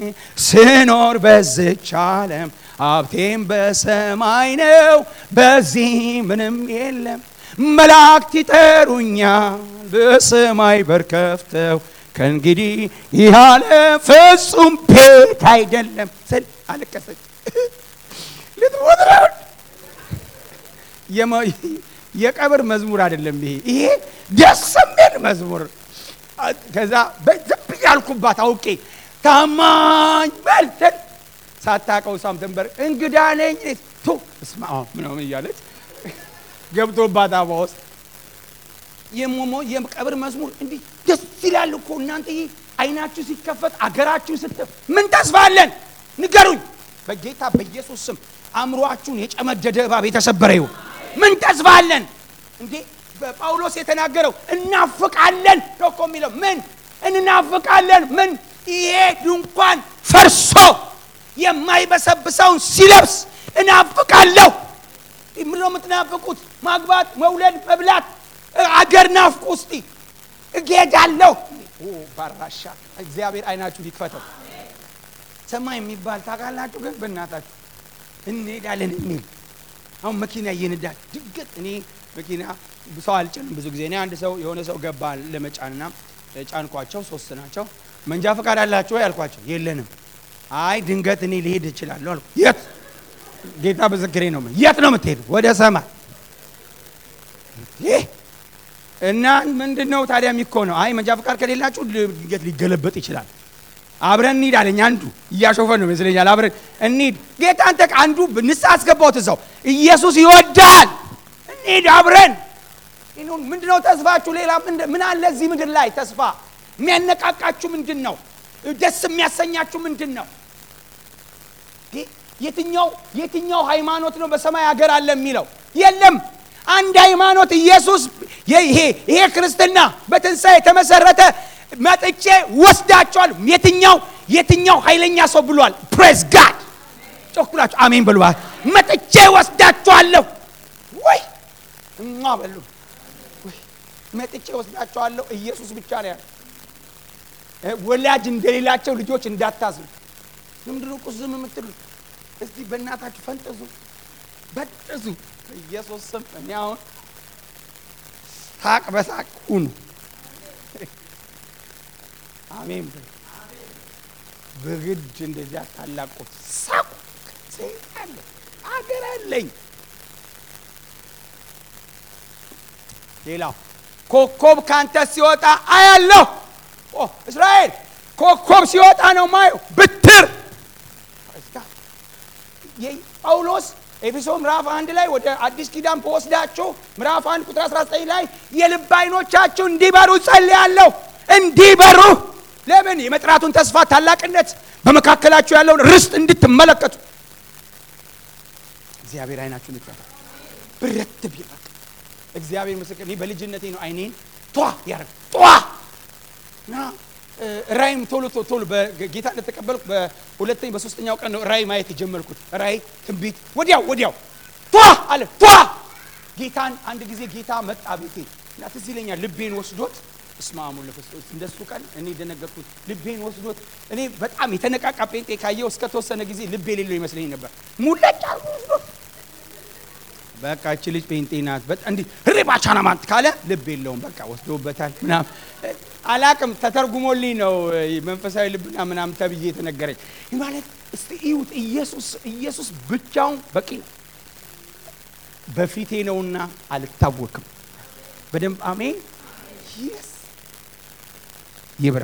ስኖር በዝች ዓለም ሀብቴም በሰማይ ነው፣ በዚህ ምንም የለም። መላእክት ይጠሩኛል በሰማይ በር ከፍተው ከእንግዲህ ይህ ዓለም ፍጹም ቤት አይደለም ስል አለቀሰች። ልትሞት ነው። የቀብር መዝሙር አይደለም ይሄ ይሄ ደስ የሚል መዝሙር ከዛ ዝም ብዬ አልኩባት አውቄ ታማኝ በልተን ሳታውቀው ሳምተንበር እንግዳ ነኝ ቱ እስማ ምናምን እያለች ገብቶባት አባ ውስጥ የሞሞ የቀብር መዝሙር እንዲህ ደስ ይላል እኮ እናንተ። ይህ አይናችሁ ሲከፈት አገራችሁ ስት ምን ተስፋ አለን ንገሩኝ። በጌታ በኢየሱስ ስም አእምሯችሁን የጨመደደ እባብ የተሰበረ ይሁን። ምን ተስፋ አለን እንዴ? በጳውሎስ የተናገረው እናፍቃለን ነው እኮ የሚለው። ምን እናፍቃለን? ምን ይሄ ድንኳን ፈርሶ የማይበሰብሰውን ሲለብስ እናፍቃለሁ። ምን ነው የምትናፍቁት? ማግባት፣ መውለድ፣ መብላት፣ አገር ናፍቁ። እስቲ እጌዳለሁ ባራሻ እግዚአብሔር አይናችሁ ሊክፈተው። ሰማይ የሚባል ታውቃላችሁ? ግን በእናታችሁ እንሄዳለን የሚል አሁን መኪና እየነዳ ድንገት እኔ መኪና ሰው አልጭንም ብዙ ጊዜ እኔ አንድ ሰው የሆነ ሰው ገባ ለመጫንና ጫንኳቸው። ሶስት ናቸው። መንጃ ፈቃድ አላቸው ወይ አልኳቸው። የለንም። አይ ድንገት እኔ ሊሄድ እችላለሁ አልኩ። የት ጌታ ምስክሬ ነው። የት ነው የምትሄዱ? ወደ ሰማይ እና ምንድን ነው ታዲያ የሚኮነው? አይ መንጃ ፈቃድ ከሌላችሁ ድንገት ሊገለበጥ ይችላል። አብረን እንሂድ አለኝ። አንዱ እያሾፈ ነው ይመስለኛል። አብረን እንሂድ። ጌታ አንተ አንዱ ንስሐ አስገባሁት እዛው። ኢየሱስ ይወዳል። እንሂድ አብረን። ምንድነው ተስፋችሁ? ሌላ ምን አለ እዚህ ምድር ላይ ተስፋ? የሚያነቃቃችሁ ምንድን ነው? ደስ የሚያሰኛችሁ ምንድን ነው? የትኛው የትኛው ሃይማኖት ነው በሰማይ ሀገር አለ የሚለው? የለም። አንድ ሃይማኖት ኢየሱስ። ይሄ ይሄ ክርስትና በትንሣኤ የተመሰረተ መጥቼ ወስዳቸዋል። የትኛው የትኛው ኃይለኛ ሰው ብሏል? ፕሬዝ ጋድ ጮኩላችሁ አሜን በሉዋል። መጥቼ ወስዳቸዋለሁ ወይ እማ በሉ መጥቼ ወስዳቸዋለሁ። ኢየሱስ ብቻ ነው ያለ። ወላጅ እንደሌላቸው ልጆች እንዳታዝኑ። ዝምድሮ ቁስ ዝም የምትሉ እስቲ በእናታችሁ ፈንጠዙ፣ በጥዙ ኢየሱስ ስም። እኔ አሁን ሳቅ በሳቅ ሁኑ። አሜን በሉ። በግድ እንደዚያ ታላቁት ሳቁ። ሴት አለ አገር አለኝ። ሌላው ኮከብ ካንተ ሲወጣ አያለሁ። ኦ እስራኤል ኮከብ ሲወጣ ነው ማየው። ብትር ጳውሎስ ኤፌሶ ምዕራፍ አንድ ላይ ወደ አዲስ ኪዳን በወስዳቸው ምዕራፍ አንድ ቁጥር 19 ላይ የልብ አይኖቻችሁ እንዲበሩ ጸልያለሁ። እንዲበሩ ለምን? የመጥራቱን ተስፋ ታላቅነት በመካከላችሁ ያለውን ርስት እንድትመለከቱ እግዚአብሔር አይናችሁን ይክፈት። ብረት ቢል እግዚአብሔር ምስክር፣ እኔ በልጅነቴ ነው አይኔን ቷ ያደረግ ቷ እና ራይም ቶሎ ቶሎ በጌታ እንደተቀበልኩ በሁለተኛ በሶስተኛው ቀን ነው ራይ ማየት የጀመርኩት። ራይ ትንቢት ወዲያው ወዲያው ቷ አለ ቷ። ጌታን አንድ ጊዜ ጌታ መጣ ቤቴ እና ትዝ ይለኛል ልቤን ወስዶት እስማሙ ለክርስቶስ እንደሱ ቀን እኔ ደነገጥኩት። ልቤን ወስዶት እኔ በጣም የተነቃቃ ጴንጤ ካየው እስከ ተወሰነ ጊዜ ልቤ የሌለው ይመስለኝ ነበር። ሙለጫ ወስዶት በቃ እቺ ልጅ ጴንጤ ናት እንዲህ ሪባ ቻናማንት ካለ ልብ የለውም። በቃ ወስዶበታል ምናምን አላቅም ተተርጉሞልኝ ነው መንፈሳዊ ልብና ምናምን ተብዬ የተነገረኝ ማለት እስቲ እዩት። ኢየሱስ ኢየሱስ ብቻውን በቂ ነው። በፊቴ ነውና አልታወክም። በደንብ አሜን። ይስ ይብራ።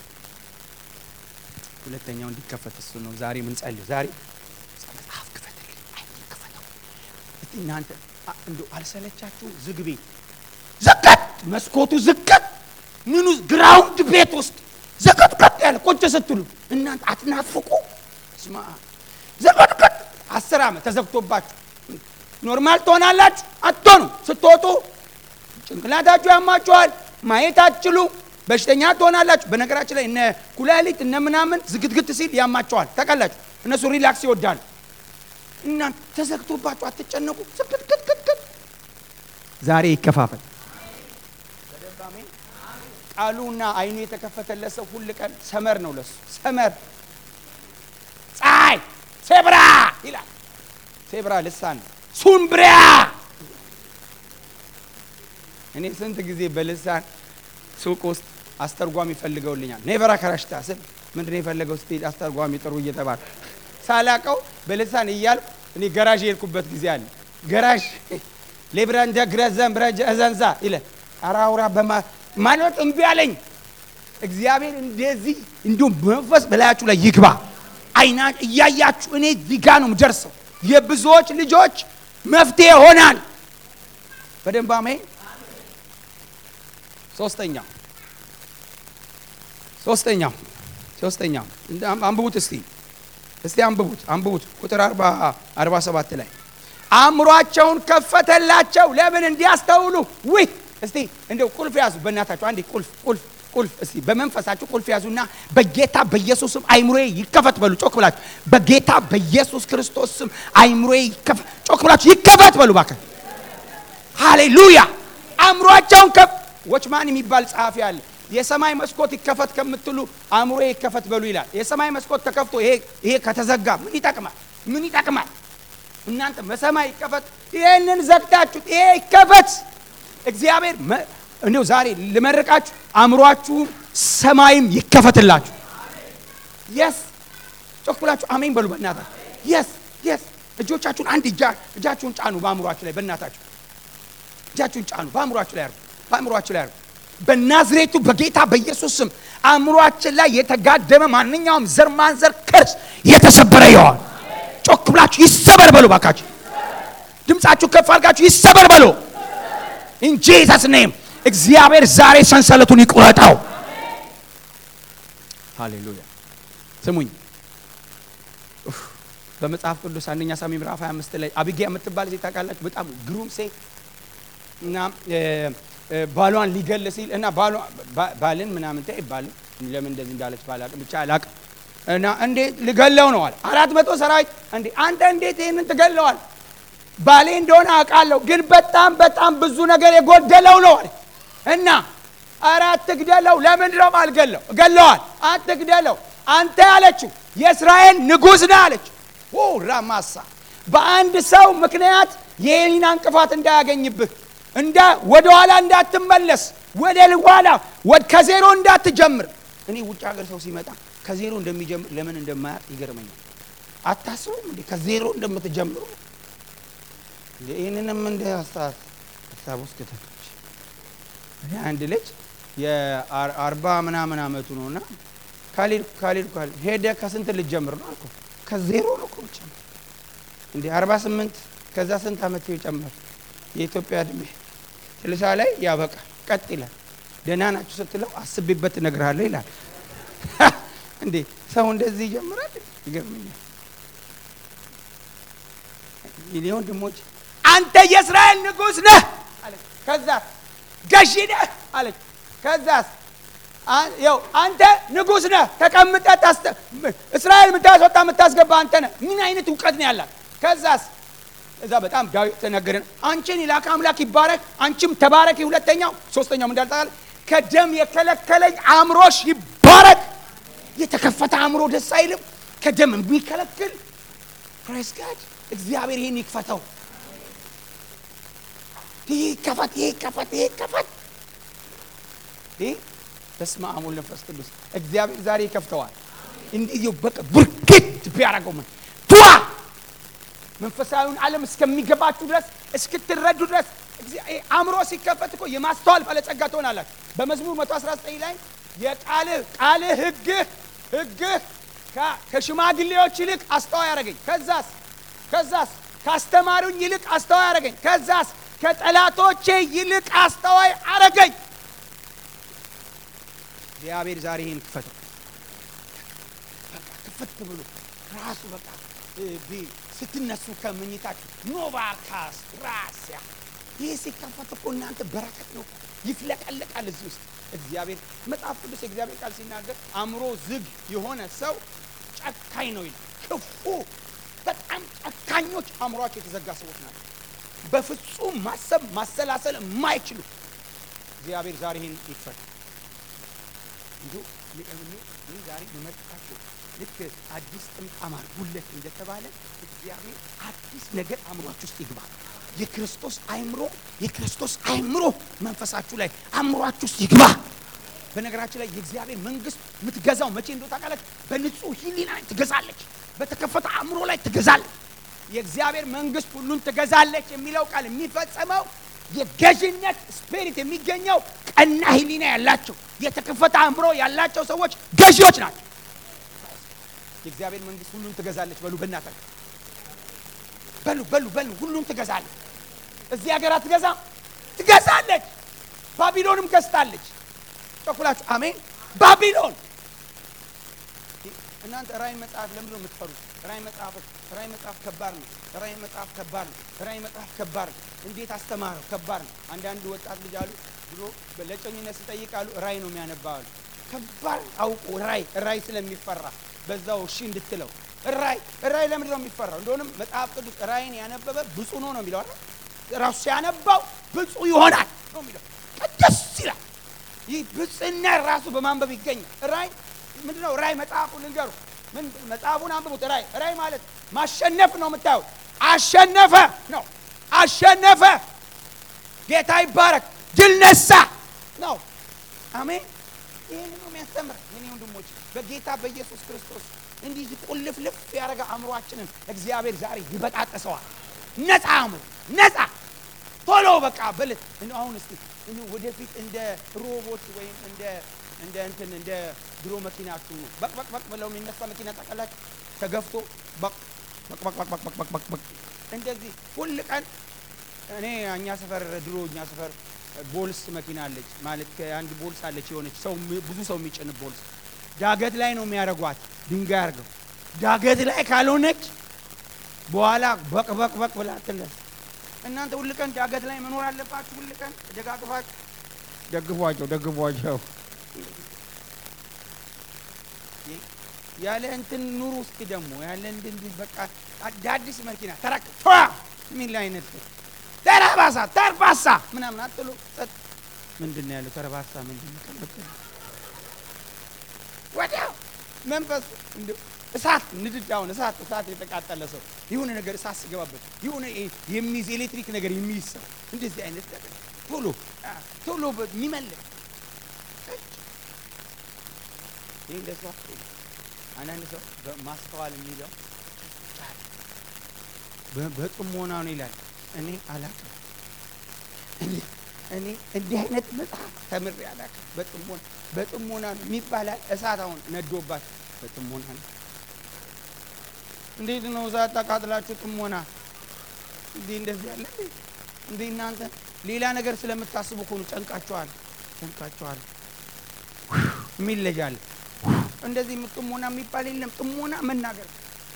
ሁለተኛው እንዲከፈት እሱ ነው ዛሬ ምን ጸልዩ። ዛሬ መጽሐፍ ክፈትልኝ፣ ክፈተው እስቲ እናንተ እንደው አልሰለቻችሁ? ዝግ ቤት ዝቀት፣ መስኮቱ ዝቀት ምኑ ግራውንድ ቤት ውስጥ ዘቀጥቀጥ ያለ ቁጭ ስትሉ እናንተ አትናፍቁ? ስማ ዘቀጥቀጥ አስር ዓመት ተዘግቶባችሁ ኖርማል ትሆናላችሁ? አትሆኑ። ስትወጡ ጭንቅላታችሁ ያማችኋል፣ ማየት አትችሉ፣ በሽተኛ ትሆናላችሁ። በነገራችን ላይ እነ ኩላሊት እነ ምናምን ዝግትግት ሲል ያማቸዋል። ታውቃላችሁ፣ እነሱ ሪላክስ ይወዳሉ። እናንተ ተዘግቶባችሁ አትጨነቁ። ዝግትግትግት ዛሬ ይከፋፈል። ቃሉና አይኑ የተከፈተለት ሰው ሁል ቀን ሰመር ነው ለሱ ሰመር ፀሐይ ሴብራ ይላል። ሴብራ ልሳን ሱምብሪያ። እኔ ስንት ጊዜ በልሳን ሱቅ ውስጥ አስተርጓሚ ፈልገውልኛል። ኔቨራ ከራሽታ ስል ምንድን ነው የፈለገው ስትሄድ አስተርጓሚ ጥሩ እየተባለ ሳላቀው በልሳን እያልኩ እኔ ገራዥ የሄድኩበት ጊዜ አለ። ገራዥ ሌብራንጃ ግረዘን ብረጀ እዘንዛ ይለ አራውራ በማ ማለት እምቢ አለኝ። እግዚአብሔር እንደዚህ እንዲሁም መንፈስ በላያችሁ ላይ ይግባ። አይና እያያችሁ እኔ እዚህ ጋ ነው የምደርሰው። የብዙዎች ልጆች መፍትሄ ይሆናል። በደንብ አሜን። ሶስተኛው ሶስተኛው ሶስተኛው አንብቡት እስቲ እስቲ አንብቡት አንብቡት ቁጥር አርባ ሰባት ላይ አእምሯቸውን ከፈተላቸው ለምን እንዲያስተውሉ ውይ እስቲ እንደው ቁልፍ ያዙ በእናታችሁ አንዴ ቁልፍ ቁልፍ ቁልፍ እስቲ በመንፈሳችሁ ቁልፍ ያዙና በጌታ በኢየሱስ ስም አይምሮዬ ይከፈት በሉ ጮክ ብላችሁ በጌታ በኢየሱስ ክርስቶስ ስም አይምሮዬ ይከፈት ጮክ ብላችሁ ይከፈት በሉ ባከ ሃሌሉያ አእምሯቸውን ከፍ ወችማን የሚባል ጸሐፊ አለ የሰማይ መስኮት ይከፈት ከምትሉ አእምሮዬ ይከፈት በሉ ይላል የሰማይ መስኮት ተከፍቶ ይሄ ይሄ ከተዘጋ ምን ይጠቅማል ምን ይጠቅማል እናንተ በሰማይ ይከፈት ይሄንን ዘግታችሁ ይሄ ይከፈት እግዚአብሔር እንዲሁ ዛሬ ልመርቃችሁ አእምሯችሁም ሰማይም ይከፈትላችሁ የስ ጮክ ብላችሁ አሜን በሉ በእናታችሁ የስ የስ እጆቻችሁን አንድ እጃችሁን ጫኑ በአእምሯችሁ ላይ በእናታችሁ እጃችሁን ጫኑ በአእምሯችሁ ላይ አርጉ በአእምሯችሁ ላይ አርጉ በናዝሬቱ በጌታ በኢየሱስ ስም አእምሯችን ላይ የተጋደመ ማንኛውም ዘር ማንዘር ከርስ የተሰበረ ይሆን ጮክ ብላችሁ ይሰበር በሉ ባካችሁ ድምፃችሁ ከፍ አድርጋችሁ ይሰበር በሉ ኢን ጂሰስ ኔም እግዚአብሔር ዛሬ ሰንሰለቱን ይቁረጠው ሃሌሉያ ስሙኝ በመጽሐፍ ቅዱስ አንደኛ ሳሙኤል ምዕራፍ 25 ላይ አቢጊያ የምትባል ሴት ታውቃላችሁ በጣም ግሩም ሴት እና ባሏን ሊገል ሲል እና ባልን ምናምን ታይ ባልን ለምን እንደዚህ እንዳለች ባላቅም ብቻ አላቅም እና እንዴት ልገለው ነው አለ አራት መቶ ሰራዊት እንዴ አንተ እንዴት ይህንን ትገለዋል ባሌ እንደሆነ አውቃለሁ ግን በጣም በጣም ብዙ ነገር የጎደለው ነው አለ እና ኧረ አትግደለው ለምንድን ነው አልገለው እገለዋል አትግደለው አንተ ያለችው የእስራኤል ንጉሥ ነህ አለችው ራማሳ በአንድ ሰው ምክንያት የህሊና እንቅፋት እንዳያገኝብህ እንዳ ወደ ኋላ እንዳትመለስ ወደ ኋላ ከዜሮ እንዳትጀምር እኔ ውጭ ሀገር ሰው ሲመጣ ከዜሮ እንደሚጀምር ለምን እንደማያውቅ ይገርመኛል አታስቡም እንዴ ከዜሮ እንደምትጀምሩ ይህንንም እንደ ሀሳብ ውስጥ ከተቶች አንድ ልጅ የአርባ ምናምን አመቱ ነው እና ካሊድ ካሊድ ካሊድ ሄደ ከስንት ልጅ ጀምር ነው አልኩ። ከዜሮ ነው እኮ ጨምር እንዴ አርባ ስምንት ከዛ ስንት አመት ይጨምር የኢትዮጵያ እድሜ ስልሳ ላይ ያበቃል። ቀጥ ይላል። ደህና ናችሁ ስትለው አስቤበት እነግርሃለሁ ይላል። እንዴ ሰው እንደዚህ ይጀምራል? ይገርመኛል። የኔ ወንድሞች አንተ የእስራኤል ንጉሥ ነህ አለች። ከዛስ ገዢ ነህ አለች። ከዛስ ያው አንተ ንጉሥ ነህ ተቀምጠህ ታስተ እስራኤል የምታስወጣ የምታስገባ አንተ ነህ። ምን አይነት እውቀት ነው ያላት? ከዛስ እዛ በጣም ዳዊት ተነገረን። አንቺን የላከ አምላክ ይባረክ፣ አንቺም ተባረኪ። ሁለተኛው ሶስተኛው ምን እንዳልጣል ከደም የከለከለኝ አእምሮሽ ይባረክ። የተከፈተ አእምሮ ደስ አይልም? ከደም የሚከለክል ፕሬስ ጋድ እግዚአብሔር ይህን ይክፈተው። ይህ ይከፈት፣ ይህ ይከፈት፣ ይህ ይከፈት። ይህ በስመ አብ ወወልድ ወመንፈስ ቅዱስ እግዚአብሔር ዛሬ ይከፍተዋል። እንዲህ በቃ ብርግት ቢያደርገው ምን ቷ መንፈሳዊውን ዓለም እስከሚገባችሁ ድረስ እስክትረዱ ድረስ አእምሮ ሲከፈት እኮ የማስተዋል ባለጸጋ ትሆናላችሁ። በመዝሙር 119 ላይ የቃልህ ቃልህ ሕግህ ሕግህ ከሽማግሌዎች ይልቅ አስተዋይ ያደረገኝ። ከዛስ ከዛስ ካስተማሩኝ ይልቅ አስተዋይ ያደረገኝ። ከዛስ ከጠላቶቼ ይልቅ አስተዋይ አረገኝ። እግዚአብሔር ዛሬ ይህን ክፈተው። በቃ ክፈት ብሎ ራሱ በቃ ስትነሱ ከምኝታችሁ ኖቫካስ ራስያ ይህ ሲከፈት እኮ እናንተ በረከት ነው፣ ይፍለቀለቃል እዚህ ውስጥ እግዚአብሔር መጽሐፍ ቅዱስ የእግዚአብሔር ቃል ሲናገር አእምሮ ዝግ የሆነ ሰው ጨካኝ ነው ይላል። ክፉ በጣም ጨካኞች አእምሯቸው የተዘጋ ሰዎች ናቸው። በፍጹም ማሰብ ማሰላሰል የማይችሉ እግዚአብሔር ዛሬ ይህን ይክፈት። እንዲሁ ይህ ዛሬ የመጣችሁ ልክ አዲስ ጥምጣም አድርጉለት እንደተባለ እግዚአብሔር አዲስ ነገር አእምሯችሁ ውስጥ ይግባ። የክርስቶስ አእምሮ የክርስቶስ አእምሮ መንፈሳችሁ ላይ አእምሯችሁ ውስጥ ይግባ። በነገራችን ላይ የእግዚአብሔር መንግስት የምትገዛው መቼ እንደው ታውቃላችሁ? በንጹህ ሕሊና ላይ ትገዛለች። በተከፈተ አእምሮ ላይ ትገዛለች። የእግዚአብሔር መንግስት ሁሉን ትገዛለች የሚለው ቃል የሚፈጸመው የገዥነት ስፒሪት የሚገኘው ቀና ሕሊና ያላቸው የተከፈተ አእምሮ ያላቸው ሰዎች ገዢዎች ናቸው። የእግዚአብሔር መንግስት ሁሉን ትገዛለች። በሉ በእናታችሁ በሉ በሉ በሉ ሁሉን ትገዛለች። እዚህ ሀገር አትገዛም? ትገዛለች። ባቢሎንም ገዝታለች። ጨኩላችሁ አሜን። ባቢሎን እናንተ ራእይ መጽሐፍ ለምንድን ነው የምትፈሩት? ራእይ መጽሐፍ ራእይ መጽሐፍ ከባድ ነው። ራእይ መጽሐፍ ከባድ ነው። ራእይ መጽሐፍ ከባድ ነው። እንዴት አስተማረው? ከባድ ነው። አንዳንድ ወጣት ልጅ አሉ ድሮ ለጮኝነት ስጠይቃሉ ራእይ ነው የሚያነባዋሉ። ከባድ አውቆ ራእይ ራእይ ስለሚፈራ በዛው እሺ እንድትለው ራእይ ራእይ ለምንድን ነው የሚፈራው? እንደሆነም መጽሐፍ ቅዱስ ራእይን ያነበበ ብፁዕ ነው ነው የሚለው አይደል? ራሱ ሲያነባው ብፁዕ ይሆናል ነው የሚለው። ደስ ይላል። ይህ ብፅዕና ራሱ በማንበብ ይገኛል። ራእይ ምንድን ነው? ራእይ መጽሐፉ ልንገሩ፣ ምን መጽሐፉን አንብቡት። ራእይ ራእይ ማለት ማሸነፍ ነው። የምታዩት አሸነፈ ነው። አሸነፈ፣ ጌታ ይባረክ፣ ድል ነሳ ነው። አሜን። ይህን ነው የሚያስተምር የኔ ወንድሞች በጌታ በኢየሱስ ክርስቶስ እንዲህ ቁልፍልፍ ያደረገ አእምሯችንን እግዚአብሔር ዛሬ ይበጣጠሰዋል። ነፃ አእምሮ ነፃ ቶሎ በቃ በልት አሁን እስቲ ወደፊት እንደ ሮቦት ወይም እንደ እንደ እንትን እንደ ድሮ መኪናችሁ በቅ በቅ በቅ ብለው የሚነሳ መኪና ታውቃላችሁ? ተገፍቶ በቅ በቅ በቅ በቅ በቅ በቅ በቅ በቅ እንደዚህ ሁል ቀን እኔ እኛ ሰፈር ድሮ እኛ ሰፈር ቦልስ መኪና አለች ማለት ከአንድ ቦልስ አለች የሆነች ሰው ብዙ ሰው የሚጭን ቦልስ ዳገት ላይ ነው የሚያደርጓት ድንጋይ አድርገው ዳገት ላይ ካልሆነች በኋላ በቅ በቅ በቅ ብላ ትነሳ እናንተ ሁል ቀን ዳገት ላይ መኖር አለባችሁ ሁል ቀን ደጋግፋችሁ ደግፏቸው ደግፏቸው ያለ እንትን ኑሩ እስኪ ደግሞ ያለ እንትን በቃ አዳዲስ መኪና ተራክ ቷ የሚል አይነት ተረባሳ ተርባሳ ምናምን አጥሎ ምንድን ነው ያለው? ተረባሳ ምንድን ነው? ቀለበ ወዲያው መንፈስ እንደው እሳት ንድድ አሁን እሳት እሳት የተቃጠለ ሰው የሆነ ነገር እሳት ሲገባበት የሆነ የሚይዝ ኤሌክትሪክ ነገር የሚይዝ ሰው እንደዚህ አይነት ነገር ቶሎ ቶሎ የሚመልስ ይህ እንደሱ አንዳንድ ሰው ማስተዋል የሚለው በጥሞና ነው ይላል። እኔ አላውቅም። እኔ እንዲህ አይነት መጽሐፍ ተምሬ አላውቅም። በጥሞና በጥሞና ነው የሚባላል። እሳት አሁን ነዶባት በጥሞና ነው። እንዴት ነው እሳት ተቃጥላችሁ ጥሞና እንዲህ እንደዚህ ያለ እንዴ? እንዴ እናንተ ሌላ ነገር ስለምታስቡ እኮ ነው። ጨንቃችኋል፣ ጨንቃችኋል የሚል ልጅ አለ። እንደዚህ ጥሞና የሚባል የለም። ጥሞና መናገር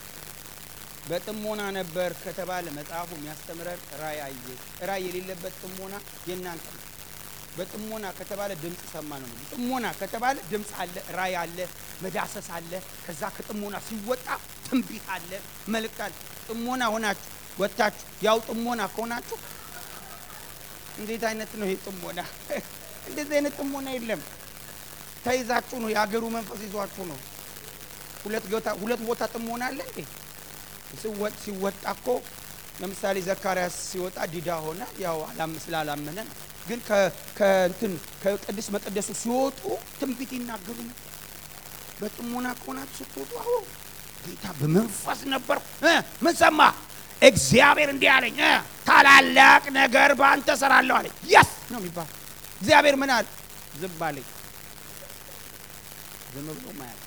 በጥሞና ነበር ከተባለ መጽሐፉ የሚያስተምረን ራእይ አየ። ራእይ የሌለበት ጥሞና የእናንተ ነው። በጥሞና ከተባለ ድምፅ ሰማ ነው። ጥሞና ከተባለ ድምፅ አለ፣ ራእይ አለ፣ መዳሰስ አለ። ከዛ ከጥሞና ሲወጣ ትንቢት አለ፣ መልእክት አለ። ጥሞና ሆናችሁ ወጥታችሁ ያው ጥሞና ከሆናችሁ እንዴት አይነት ነው ይሄ ጥሞና? እንደዚህ አይነት ጥሞና የለም። ተይዛችሁ ነው። የሀገሩ መንፈስ ይዟችሁ ነው። ሁለት ቦታ ሁለት ቦታ ጥሞና አለ እንዴ? ሲወጥ ሲወጣ እኮ ለምሳሌ ዘካርያስ ሲወጣ ዲዳ ሆነ። ያው አላም ስላላመነ ነው። ግን ከእንትን ከቅዱስ መቅደሱ ሲወጡ ትንቢት ይናገሩ ነው። በጥሞና ከሆናችሁ ስትወጡ አዎ ጌታ በመንፈስ ነበር። ምን ሰማ? እግዚአብሔር እንዲህ አለኝ፣ ታላላቅ ነገር በአንተ እሰራለሁ አለኝ። የስ ነው የሚባል እግዚአብሔር ምን አለ? ዝም አለኝ። ዝም ብሎ ማያል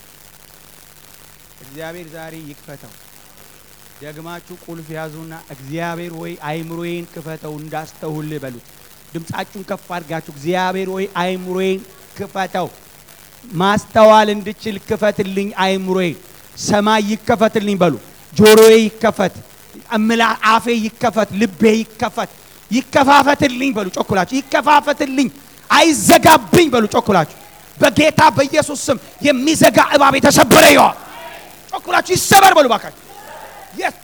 እግዚአብሔር ዛሬ ይክፈተው። ደግማችሁ ቁልፍ ያዙና እግዚአብሔር ወይ አይምሮዬን ክፈተው እንዳስተውል በሉት። ድምፃችሁን ከፍ አድርጋችሁ እግዚአብሔር ወይ አይምሮዬን ክፈተው፣ ማስተዋል እንድችል ክፈትልኝ፣ አይምሮዬን ሰማይ ይከፈትልኝ በሉ። ጆሮዬ ይከፈት፣ እምላ አፌ ይከፈት፣ ልቤ ይከፈት፣ ይከፋፈትልኝ በሉ። ጮኩላችሁ ይከፋፈትልኝ፣ አይዘጋብኝ በሉ። ጮኩላችሁ በጌታ በኢየሱስ ስም የሚዘጋ እባብ የተሰበረ ይሆን። ጮኩላችሁ ይሰበር በሉ ባካችሁ። የስ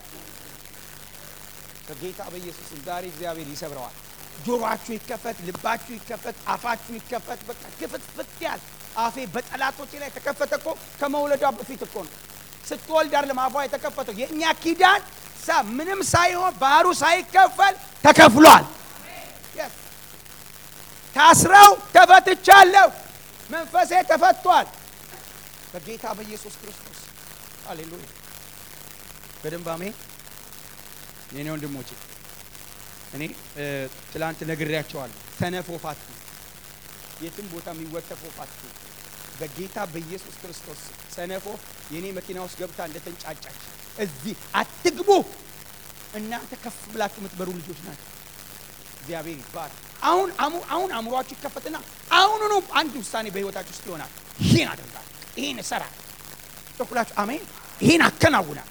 በጌታ በኢየሱስ ስም ዛሬ እግዚአብሔር ይሰብረዋል። ጆሮአችሁ ይከፈት፣ ልባችሁ ይከፈት፣ አፋችሁ ይከፈት። በቃ ክፍት ፍት ያል አፌ በጠላቶቼ ላይ ተከፈተ እኮ ከመውለዷ በፊት እኮ ነው። ስትወልድ አይደለም አፏ የተከፈተው። የእኛ ኪዳን ሳ ምንም ሳይሆን ባህሩ ሳይከፈል ተከፍሏል። Yes. ታስረው ተፈትቻለሁ፣ መንፈሴ ተፈቷል በጌታ በኢየሱስ ክርስቶስ ሃሌሉያ። በደንብ አሜን። የኔ ወንድሞቼ እኔ ትላንት ነግሬያቸዋለሁ። ሰነፍ ወፍ አትሁኑ፣ የትም ቦታ የሚወተፍ ወፍ አትሁኑ። በጌታ በኢየሱስ ክርስቶስ ሰነፍ ወፍ የእኔ መኪና ውስጥ ገብታ እንደተንጫጫች እዚህ አትግቡ። እናንተ ከፍ ብላችሁ የምትበሩ ልጆች ናቸው። እግዚአብሔር ይባል። አሁን አሁን አእምሯችሁ ይከፈትና አሁኑኑ አንድ ውሳኔ በህይወታችሁ ውስጥ ይሆናል። ይህን አደርጋለሁ፣ ይህን እሰራለሁ። ጮኩላችሁ አሜን። ይህን አከናውናል።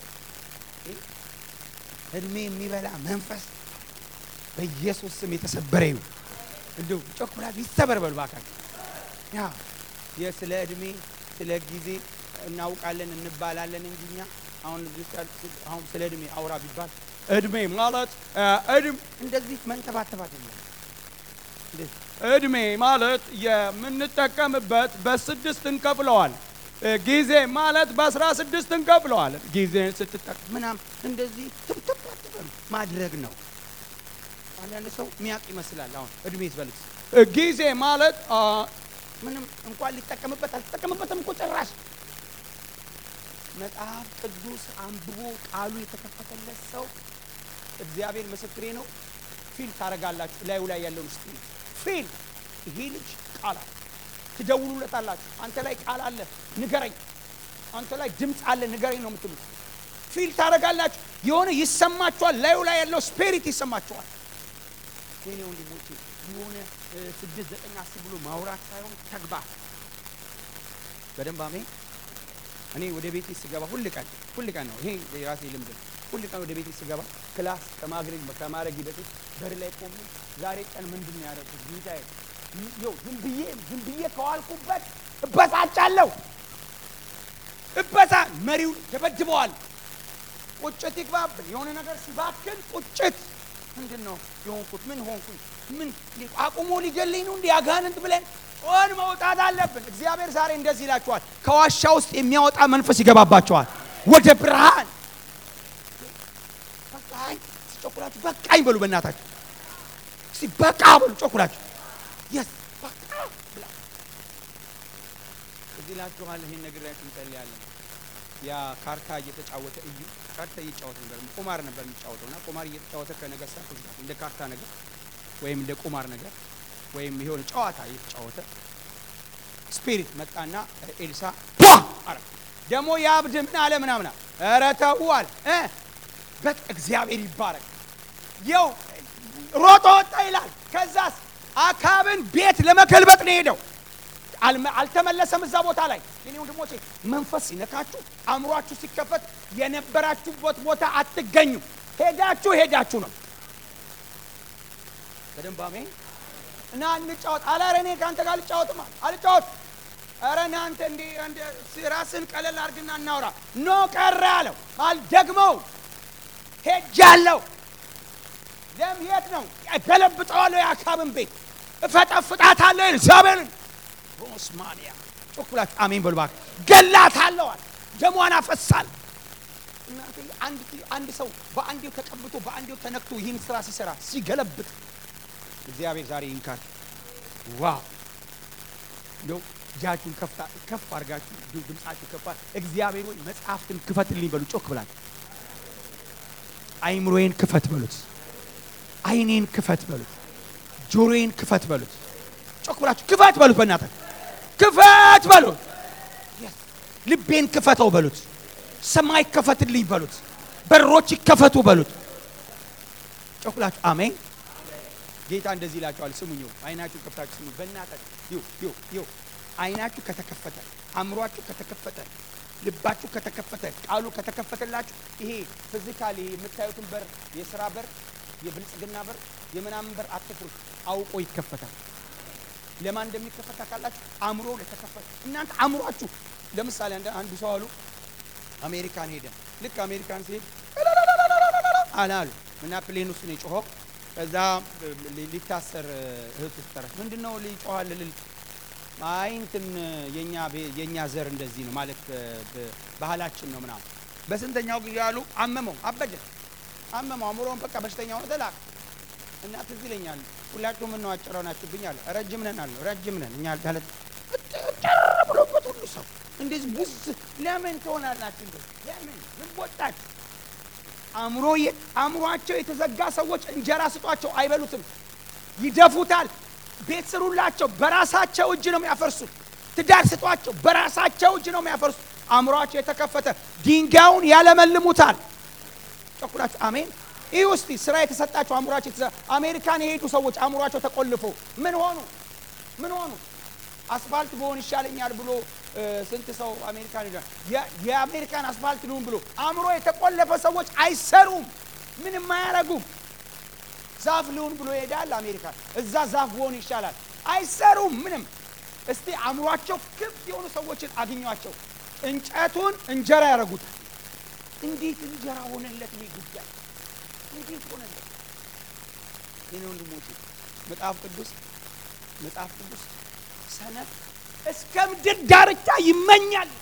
እድሜ የሚበላ መንፈስ በኢየሱስ ስም የተሰበረ ይሁን። እንዲሁ ጮኩላችሁ ይሰበር በሉ እባካችሁ። ያ የስለ እድሜ ስለ ጊዜ እናውቃለን እንባላለን እንጂ እኛ አሁን አሁን ስለ እድሜ አውራ ቢባል እድሜ ማለት እድሜ እንደዚህ መንተባተባት የለም። እድሜ ማለት የምንጠቀምበት በስድስት እንከፍለዋል። ጊዜ ማለት በአስራ ስድስት እንከፍለዋል። ጊዜን ስትጠቀም ምናምን እንደዚህ ትብትብ አትበሉ ማድረግ ነው። አንዳንድ ሰው ሚያውቅ ይመስላል። አሁን እድሜ ይስበልስ ጊዜ ማለት ምንም እንኳን ሊጠቀምበት አልተጠቀምበትም እኮ ጭራሽ መጽሐፍ ቅዱስ አንብቦ ቃሉ የተከፈተለት ሰው እግዚአብሔር ምስክሬ ነው። ፊል ታደርጋላችሁ ላዩ ላይ ያለውን ስ ፊል ይሄ ልጅ ቃል አለ። ትደውሉለታላችሁ። አንተ ላይ ቃል አለ ንገረኝ፣ አንተ ላይ ድምፅ አለ ንገረኝ ነው የምትሉት። ፊል ታደርጋላችሁ። የሆነ ይሰማችኋል። ላዩ ላይ ያለው ስፒሪት ይሰማችኋል። የኔ ወንድሞቼ የሆነ ስድስት ዘጠኝ አስር ብሎ ማውራት ሳይሆን ተግባር በደንብ አሜን። እኔ ወደ ቤቴ ስገባ ሁል ቀን ሁል ቀን ነው ይሄ የራሴ ልምድ ነው። ሁል ቀን ወደ ቤቴ ስገባ ክላስ ከማግረግ ከማድረጊ በፊት በር ላይ ቆሜ ዛሬ ቀን ምንድን ነው ያደረኩት ጌታዬ፣ ይኸው ዝም ብዬ ዝም ብዬ ከዋልኩበት እበሳጫለሁ። እበሳ መሪውን ደበድበዋል። ቁጭት ይግባብን። የሆነ ነገር ሲባክን ቁጭት ምንድን ነው የሆንኩት? ምን ሆንኩኝ? ምን አቁሞ ሊገለኝ ነው? እንዲህ አጋንንት ብለን ጮን መውጣት አለብን። እግዚአብሔር ዛሬ እንደዚህ ይላችኋል፣ ከዋሻ ውስጥ የሚያወጣ መንፈስ ይገባባቸዋል ወደ ብርሃን። በቃኝ ጮኩላችሁ፣ በቃኝ በሉ በእናታችሁ እስቲ በቃ በሉ ጮኩላችሁ። የስ በቃ ብላ እዚህ ላችኋል። ይህን ነግሬያችሁ እንጸልያለን። ያ ካርታ እየተጫወተ እዩ ካርታ እየጫወተ ነበር። ቁማር ነበር የሚጫወተው እና ቁማር እየተጫወተ ከነገስታቶች ጋር እንደ ካርታ ነገር ወይም እንደ ቁማር ነገር ወይም የሆነ ጨዋታ እየተጫወተ ስፒሪት መጣና ኤልሳ ዋ አረ ደግሞ የአብድ ምን አለ ምናምና ኧረ ተው አለ እ በቃ እግዚአብሔር ይባረክ የው ሮጦ ወጣ ይላል። ከዛስ አካብን ቤት ለመገልበጥ ነው የሄደው። አልመ- አልተመለሰም እዛ ቦታ ላይ። የኔ ወንድሞቼ መንፈስ ሲነካችሁ አእምሯችሁ ሲከፈት የነበራችሁበት ቦታ አትገኙ። ሄዳችሁ ሄዳችሁ ነው። በደንብ አሜን። እና እንጫወት አለ። ኧረ እኔ ከአንተ ጋር አልጫወትም አለ። አልጫወት ኧረ እናንተ እንዲ እንደ ራስን ቀለል አድርግና እናውራ። ኖ ቀረ አለው። አልደግመው ሄጃለሁ። ለምየት ነው ገለብጠዋለሁ። የአካብን ቤት እፈጠፍጣታለሁ። ኤልዛቤልን ሮስማንያ ጮክ ብላችሁ አሜን በሉ እባክህ። ገላታለሁ አለ። ደሟን አፈሳል። እናንተ አንድ አንድ ሰው በአንዴው ተቀብቶ በአንዴው ተነክቶ ይህን ስራ ሲሰራ ሲገለብጥ እግዚአብሔር ዛሬ ይንካል። ዋው እንደው እጃችሁን ከፍታ ከፍ አድርጋችሁ እንዲሁ ድምጻችሁ ከፍ አድርጋ እግዚአብሔር ሆይ መጽሐፍትን ክፈትልኝ በሉ። ጮክ ብላችሁ አይምሮዬን ክፈት በሉት። አይኔን ክፈት በሉት። ጆሮዬን ክፈት በሉት። ጮክ ብላችሁ ክፈት በሉት። በእናትህ ክፈት በሉት። ልቤን ክፈተው በሉት። ሰማይ ክፈትልኝ በሉት። በሮች ይከፈቱ በሉት። ጮክ ብላችሁ አሜን። ጌታ እንደዚህ ይላቸዋል። ስሙኝ፣ አይናችሁ ከፍታችሁ ስሙ። በእናትህ ይው ይው ይው አይናችሁ ከተከፈተ አእምሯችሁ ከተከፈተ ልባችሁ ከተከፈተ ቃሉ ከተከፈተላችሁ ይሄ ፊዚካሊ የምታዩትን በር የስራ በር የብልጽግና በር የምናምን በር አትፍሩት፣ አውቆ ይከፈታል። ለማን እንደሚከፈት ታውቃላችሁ? አእምሮ ለተከፈተ እናንተ አእምሯችሁ ለምሳሌ አንድ አንዱ ሰው አሉ አሜሪካን ሄደ። ልክ አሜሪካን ሲሄድ አለ አሉ እና ፕሌን ውስጥ ነው የጮኸው። ከዛ ሊታሰር እህቱ ስትጠራች ምንድን ነው ሊጮኋል ልል አይ እንትን የኛ ቤ- የኛ ዘር እንደዚህ ነው ማለት በ- ባህላችን ነው ምናምን። በስንተኛው ጊዜ አሉ አመመው፣ አበደ፣ አመመው፣ አእምሮውን በቃ በሽተኛ ሆነ፣ ተላከ እና ትዝ ይለኛል ሁላችሁ ምን ነው አጭረው ናችሁብኝ አለ። ረጅም ነን አለ። ረጅም ነን እኛ ማለት ጭር ብሎበት ሁሉ ሰው እንደዚህ ቡዝ ለምን ትሆናላችሁ? እንደዚህ ለምን ምን ቦጣችሁ? አእምሮ የ- አእምሯቸው የተዘጋ ሰዎች እንጀራ ስጧቸው አይበሉትም፣ ይደፉታል። ቤት ስሩላቸው፣ በራሳቸው እጅ ነው የሚያፈርሱት። ትዳር ስጧቸው፣ በራሳቸው እጅ ነው የሚያፈርሱት። አእምሯቸው የተከፈተ ድንጋዩን ያለመልሙታል። ጨኩላችሁ አሜን። ይህ ውስጥ ስራ የተሰጣቸው አእምሯቸው የተዘ- አሜሪካን የሄዱ ሰዎች አእምሯቸው ተቆልፎ ምን ሆኑ? ምን ሆኑ? አስፋልት በሆን ይሻለኛል ብሎ እ፣ ስንት ሰው አሜሪካን ሄዷል። የ- የአሜሪካን አስፋልት ልሁን ብሎ አእምሮ የተቆለፈ ሰዎች አይሰሩም፣ ምንም አያረጉም። ዛፍ ልሁን ብሎ ይሄዳል አሜሪካን። እዛ ዛፍ በሆን ይሻላል፣ አይሰሩም ምንም። እስቲ አእምሯቸው ክፍት የሆኑ ሰዎችን አግኟቸው። እንጨቱን እንጀራ ያደርጉታል። እንዴት እንጀራ ሆነለት ይሄ ጉዳይ? እንዴት ሆነለት? የኔ ወንድሞቼ መጽሐፍ ቅዱስ መጽሐፍ ቅዱስ ሰነፍ እስከ ምድር ዳርቻ ይመኛል፣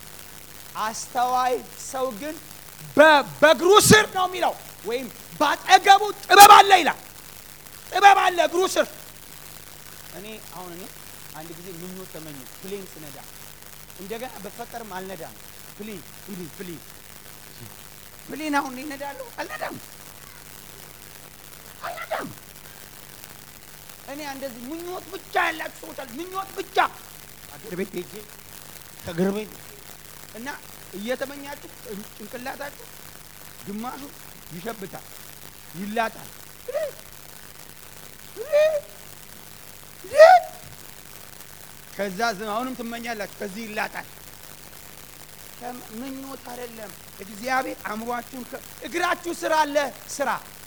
አስተዋይ ሰው ግን በ- በእግሩ ስር ነው የሚለው ወይም ባጠገቡ ጥበብ አለ ይላል። ጥበብ አለ እግሩ ስር። እኔ አሁን እኔ አንድ ጊዜ ምኞት ተመኘ ፕሌን ስነዳ እንደገና በፈጠርም አልነዳም። ፕሌን ፕሌን ፕሌን ፕሌን አሁን እኔ እነዳለሁ አልነዳም አልነዳም። እኔ እንደዚህ ምኞት ብቻ ያላችሁ ሰዎች አሉ። ምኞት ብቻ አገር ቤት ሄጄ ከእግር ቤት እና እየተመኛችሁ ጭንቅላታችሁ ግማሹ ይሸብታል፣ ይላጣል። ከዛ ዝም አሁንም ትመኛላችሁ፣ ከዚህ ይላጣል። ከም- ምኞት አይደለም። እግዚአብሔር አእምሯችሁን ከ- እግራችሁ ስራ አለ ስራ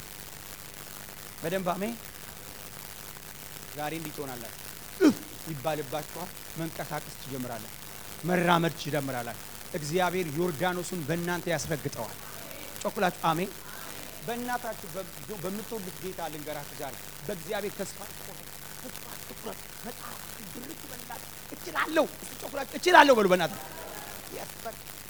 በደንብ አሜን። ዛሬ እንዲህ ትሆናላችሁ። እፍ ይባልባችኋል። መንቀሳቀስ ትጀምራላችሁ። መራመድ ትጀምራላችሁ። እግዚአብሔር ዮርዳኖሱን በእናንተ ያስረግጠዋል። ጮኩላችሁ አሜን። በእናታችሁ በ- በምትወዱት ጌታ ልንገራችሁ ዛሬ በእግዚአብሔር ተስፋ አትቁረጡ። ተስፋ አትቁረጡ። መጽሐፍ ድርቅ በእናትህ እችላለሁ። እስቲ ጮኩላችሁ እችላለሁ በሉ በእናትህ ያስፈር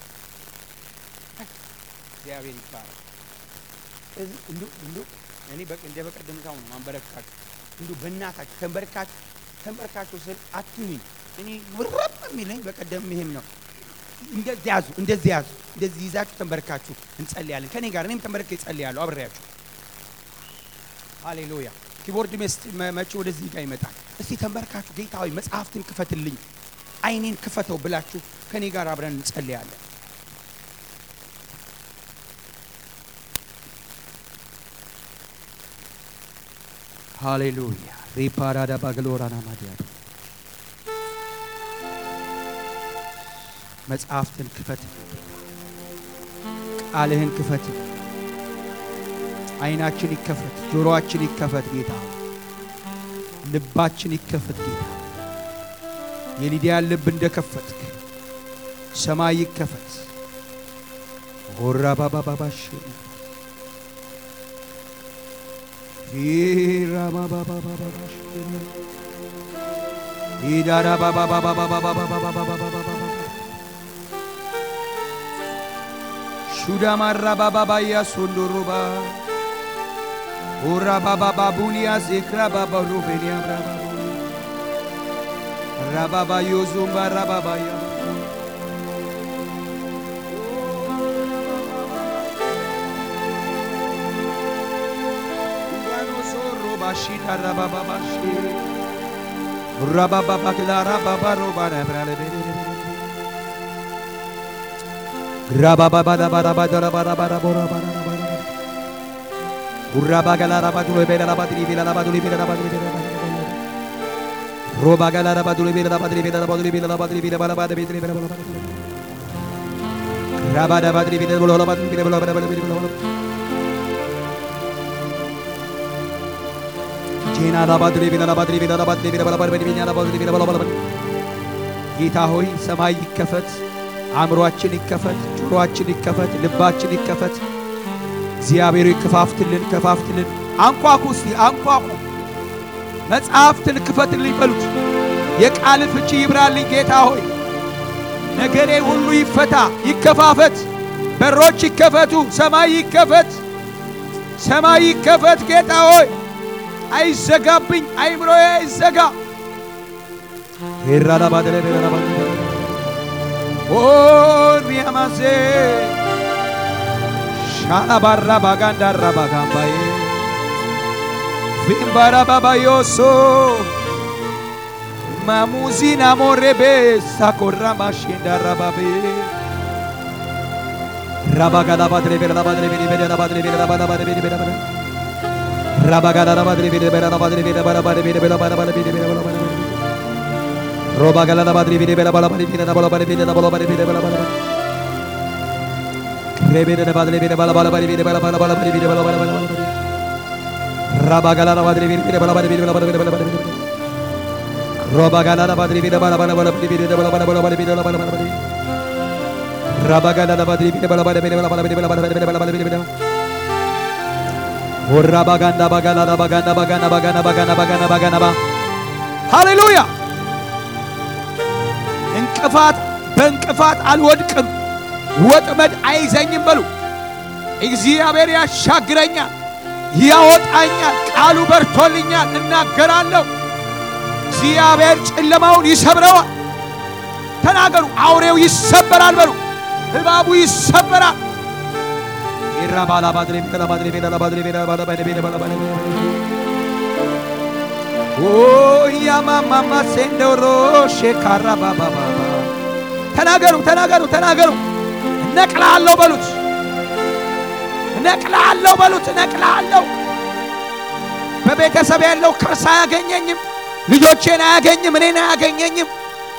እግዚአብሔር ይባላል። እዚህ እንዱ እንዱ እኔ በቅ እንደ በቀደም ሳሁን ማንበረካችሁ እንዱ በእናታችሁ ተንበርካችሁ ተንበርካችሁ ስል አትሁኝ። እኔ ውረብ የሚለኝ በቀደም ይሄም ነው። እንደዚህ ያዙ፣ እንደዚህ ያዙ፣ እንደዚህ ይዛችሁ ተንበርካችሁ እንጸልያለን። ከኔ ጋር እኔም ተንበርኬ እጸልያለሁ አብሬያችሁ። ሃሌሉያ ኪቦርድ መቼ ወደዚህ ጋር ይመጣል። እስቲ ተንበርካችሁ ጌታ ሆይ መጽሐፍትን ክፈትልኝ፣ አይኔን ክፈተው ብላችሁ ከኔ ጋር አብረን እንጸልያለን። ሃሌሉያ ሪፓራዳ ባግሎራና ማዲያ መጽሐፍትን ክፈት፣ ቃልህን ክፈት፣ አይናችን ይከፈት፣ ጆሮአችን ይከፈት ጌታ፣ ልባችን ይከፈት ጌታ። የሊዲያን ልብ እንደከፈትክ ሰማይ ይከፈት። ሆራ ባባባባሽ ራባባባባባሽ ኢዳራ ባባባባባባባባባባባባ ሹዳማራ ባባባያ ሶንዶሮባ ኦራ ባባባቡሊያ ዜክራ ባባሮቤንያ ራባቡ ራባባዮ ዞምባ ራባባያ ባሺታ ራባባባሺ ራባባባክላ ራባባሮባ ነብራለ ጌታ ሆይ ሰማይ ይከፈት፣ አእምሮአችን ይከፈት፣ ጆሮአችን ይከፈት፣ ልባችን ይከፈት። እግዚአብሔር ይከፋፍትልን፣ ከፋፍትልን። አንኳኩ፣ እስቲ አንኳኩ። መጽሐፍትን ክፈትልኝ በሉት። የቃል ፍቺ ይብራልኝ ጌታ ሆይ። ነገሬ ሁሉ ይፈታ፣ ይከፋፈት፣ በሮች ይከፈቱ፣ ሰማይ ይከፈት፣ ሰማይ ይከፈት ጌታ ሆይ። አይዘጋብኝ፣ አይምሮዬ አይዘጋ። ኦ ሪያማሴ ሻላባራ ባጋንዳራ ባጋምባዬ ቪምባራ ባባዮሶ ማሙዚና ሞሬቤ ሳኮራ ማሽንዳራ ባቤ ሃሌሉያ! እንቅፋት በእንቅፋት አልወድቅም፣ ወጥመድ አይዘኝም በሉ። እግዚአብሔር ያሻግረኛል፣ ያወጣኛል፣ ቃሉ በርቶልኛል፣ እናገራለሁ። እግዚአብሔር ጨለማውን ይሰብረዋል። ተናገሩ። አውሬው ይሰበራል በሉ። እባቡ ይሰበራል። ያማማማ ሴንዶሮ ሼካራ ባባባ ተናገሩ ተናገሩ ተናገሩ። እነቅልሃለሁ በሉት። እነቅልሃለሁ በሉት። እነቅልሃለሁ። በቤተሰብ ያለው ከርስ አያገኘኝም። ልጆቼን አያገኝም። እኔን አያገኘኝም።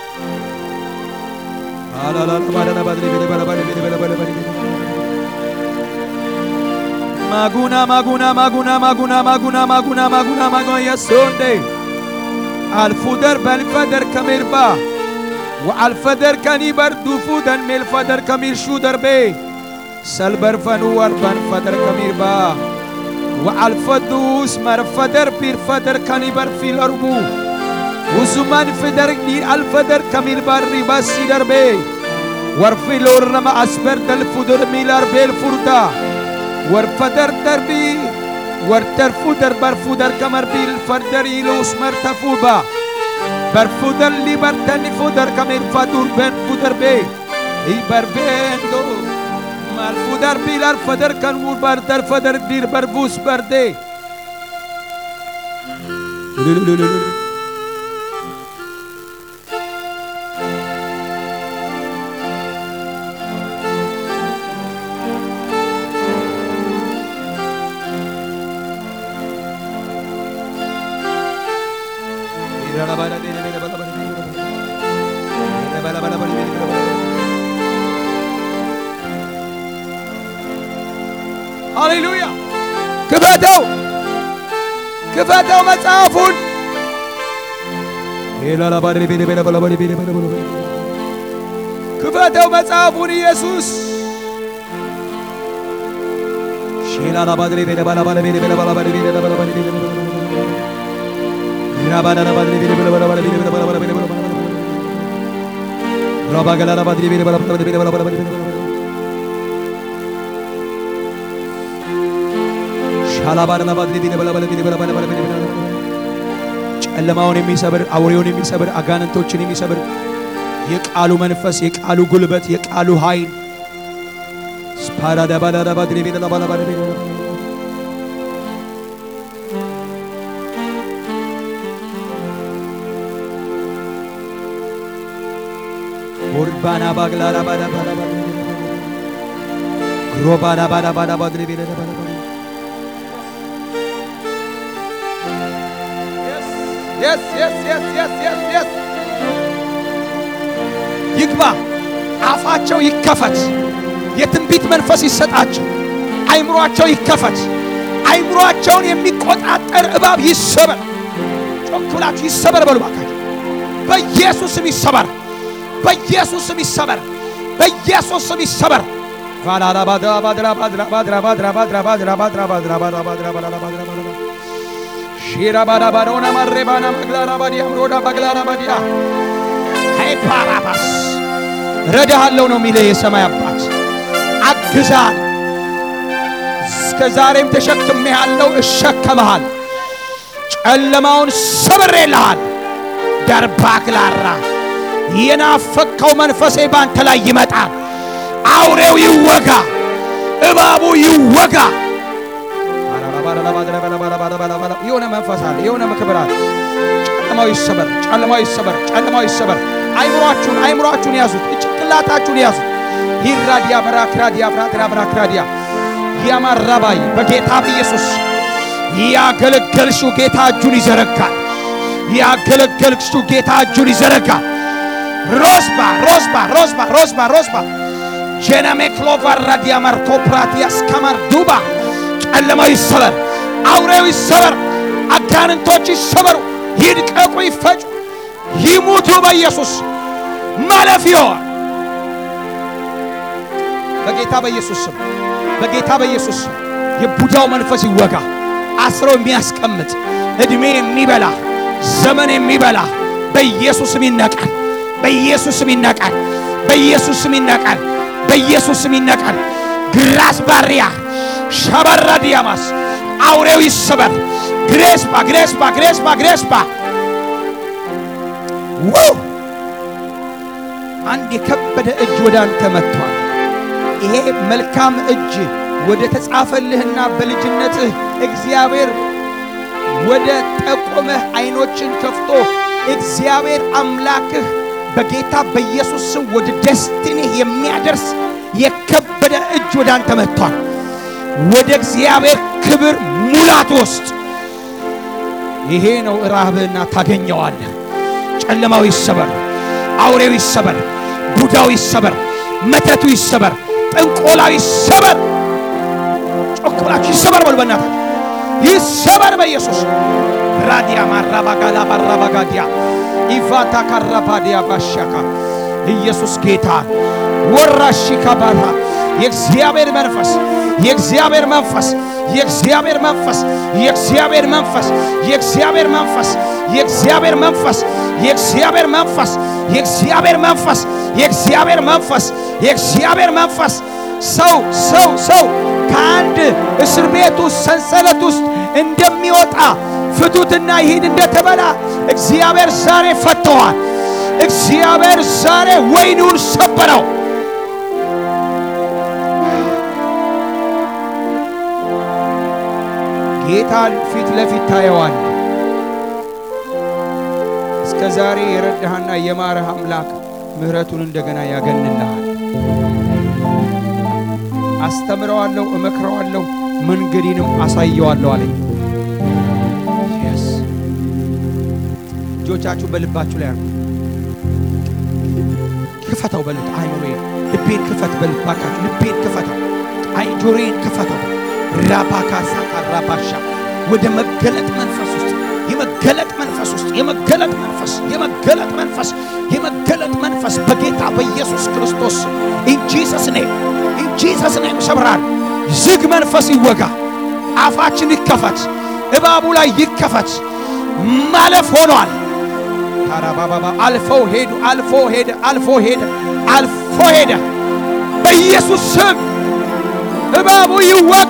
ማጉና ማጉና ማጉና ማጉና ማጉና ማጉና ማጉና ማጉና የሶንዴ አልፉደር በልፈደር ከሜርባ ወአልፈደር ከኒ በርዱ ፉደን ሜልፈደር ከሚርሹ ደርቤ ሰልበርፈኑ ወርበን ፈደር ከሚርባ ወአልፈዱስ መርፈደር ቢርፈደር ከኒ በርፊ ለርቡ ውሱመን ፍደር ኒ አልፈደር ከሚርባር ሪባሲ ደርቤ ወርፊ ሎረመ አስበር ደልፉደር ሚላርቤል ፉርዳ ወርፈደር ደርቢ ወርተርፉደር በርፉደር ከመርቢል ፈርደር ኢሉስ መርተፉባ በርፉደር ሊበርተኒ ፉደር ከሚርፋዱር በን ፉደር ቤ ኢበርቤንዶ ማልፉደር ቢላር ፈደር ከንሙር በርደር ፈደር ዲር በርቡስ በርዴ ሃሌሉያ! ክፈተው ክፈተው መጽሐፉን ክፈተው መጽሐፉን ኢየሱስ ጨለማውን የሚሰብር አውሬውን የሚሰብር አጋንንቶችን የሚሰብር የቃሉ መንፈስ የቃሉ ጉልበት የቃሉ ኃይል ኦርባና ባግላራ ባዳ ባዳ ባዳ ግሮባዳ ባዳ ባዳ ባግሬ ቤዳ ባዳ ባዳ yes yes yes yes yes yes ይግባ አፋቸው ይከፈት የትንቢት መንፈስ ይሰጣቸው አይምሯቸው ይከፈት አይምሯቸውን የሚቆጣጠር እባብ ይሰበር ጮክ ብላችሁ ይሰበር በሉ ባካችሁ በኢየሱስ ስም ይሰበር በኢየሱስ ስም ይሰበር በኢየሱስ ስም ይሰበር ቫላላ ባድራ ባድራ ባድራ ባድራ ባድራ ባድራ ባድራ ባድራ ባድራ ባድራ ባድራ ባድራ ባድራ ባድራ ሺራ ባዳ ባዶና ማሬባና መግላራ ባዲያ ምሮዳ ባግላራ ባዲያ አይ ፓራባስ ረዳሃለሁ ነው የሚለ የሰማይ አባት አግዛል። እስከ ዛሬም ተሸክሜ ያለው እሸከመሃል። ጨለማውን ሰብሬልሃል። ደርባግላራ የናፈቅከው መንፈሴ ባንተ ላይ ይመጣል። አውሬው ይወጋ፣ እባቡ ይወጋ። የሆነ መንፈስ አለ፣ የሆነ ክብር አለ። ጨለማው ይሰበር፣ ጨለማው ይሰበር፣ ጨለማው ይሰበር። አይምሯችሁን አይምሯችሁን ያዙት፣ ጭንቅላታችሁን ያዙት። ይራዲያ በራክራዲያ ብራትራ ብራክራዲያ ያማራባይ በጌታ በኢየሱስ ያገለገልሽው ጌታ እጁን ይዘረጋል። ያገለገልሽው ጌታ እጁን ይዘረጋል። ሮስባ ሮስባ ሮስባ ሮስባ ሮስባ ጀነሜክሎቫራዲያ ማርቶ ፕራቲያስ ከማርዱባ ጨለማው ይሰበር፣ አውሬው ይሰበር፣ አጋንንቶች ይሰበሩ፣ ይድቀቁ፣ ይፈጩ፣ ይሙቱ በኢየሱስ ማለፊዮ በጌታ በኢየሱስ ስም በጌታ በኢየሱስ ስም የቡዳው መንፈስ ይወጋ። አስሮ የሚያስቀምጥ እድሜ የሚበላ ዘመን የሚበላ በኢየሱስ ስም ይነቃል። በኢየሱስ ስም ይነቃል። በኢየሱስ ስም ይነቃል። በኢየሱስ ስም ይነቃል። ግራስ ባሪያ ሸበራ ዲያማስ አውሬው ይሰበር። ግሬስፓ ግሬስፓ ግሬስፓ ግሬስፓ ዋው! አንድ የከበደ እጅ ወደ አንተ መጥቷል። ይሄ መልካም እጅ ወደ ተጻፈልህና በልጅነትህ እግዚአብሔር ወደ ጠቆመህ አይኖችን ከፍቶ እግዚአብሔር አምላክህ በጌታ በኢየሱስ ስም ወደ ደስቲኒህ የሚያደርስ የከበደ እጅ ወደ አንተ መጥቷል። ወደ እግዚአብሔር ክብር ሙላት ውስጥ ይሄ ነው ራብህና ታገኘዋለህ። ጨለማው ይሰበር፣ አውሬው ይሰበር፣ ቡዳው ይሰበር፣ መተቱ ይሰበር፣ ጥንቆላው ይሰበር። ጮክ ብላችሁ ይሰበር በሉ በእናታችሁ ይሰበር በኢየሱስ ራዲያ ማራባጋላ ባራባጋዲያ ኢቫታ ካራባዲያ ባሻካ ኢየሱስ ጌታ ወራሺ ካባታ የእግዚአብሔር መንፈስ የእግዚአብሔር መንፈስ የእግዚአብሔር መንፈስ የእግዚአብሔር መንፈስ የእግዚአብሔር መንፈስ የእግዚአብሔር መንፈስ የእግዚአብሔር መንፈስ የእግዚአብሔር መንፈስ የእግዚአብሔር መንፈስ የእግዚአብሔር መንፈስ ሰው ሰው ሰው ከአንድ እስር ቤት ውስጥ ሰንሰለት ውስጥ እንደሚወጣ ፍቱትና ይሂድ እንደተበላ እግዚአብሔር ዛሬ ፈተዋል። እግዚአብሔር ዛሬ ወይኑን ሰበረው። ጌታን ፊት ለፊት ታየዋል። እስከ ዛሬ የረዳህና የማረህ አምላክ ምሕረቱን እንደገና ያገንልሃል። አስተምረዋለሁ፣ እመክረዋለሁ፣ መንገዴንም አሳየዋለሁ አለኝ። የስ እጆቻችሁ በልባችሁ ላይ አርጉ። ክፈተው በሉት። አይምሮዬን ልቤን ክፈት በሉት። ባካችሁ ልቤን ክፈተው፣ አይ ጆሮዬን ክፈተው። ራባካሳ ካራባሻ ወደ መገለጥ መንፈስ ውስጥ የመገለጥ መንፈስ ውስጥ የመገለጥ መንፈስ የመገለጥ መንፈስ የመገለጥ መንፈስ በጌታ በኢየሱስ ክርስቶስ ኢን ጂሰስ ኔም ኢን ጂሰስ ኔም ሰብራል። ዝግ መንፈስ ይወጋ። አፋችን ይከፈት። እባቡ ላይ ይከፈት። ማለፍ ሆኗል። ታራባባባ አልፈው ሄዱ። አልፎ ሄደ። አልፎ ሄደ። አልፎ ሄደ። በኢየሱስ ስም እባቡ ይወጋ።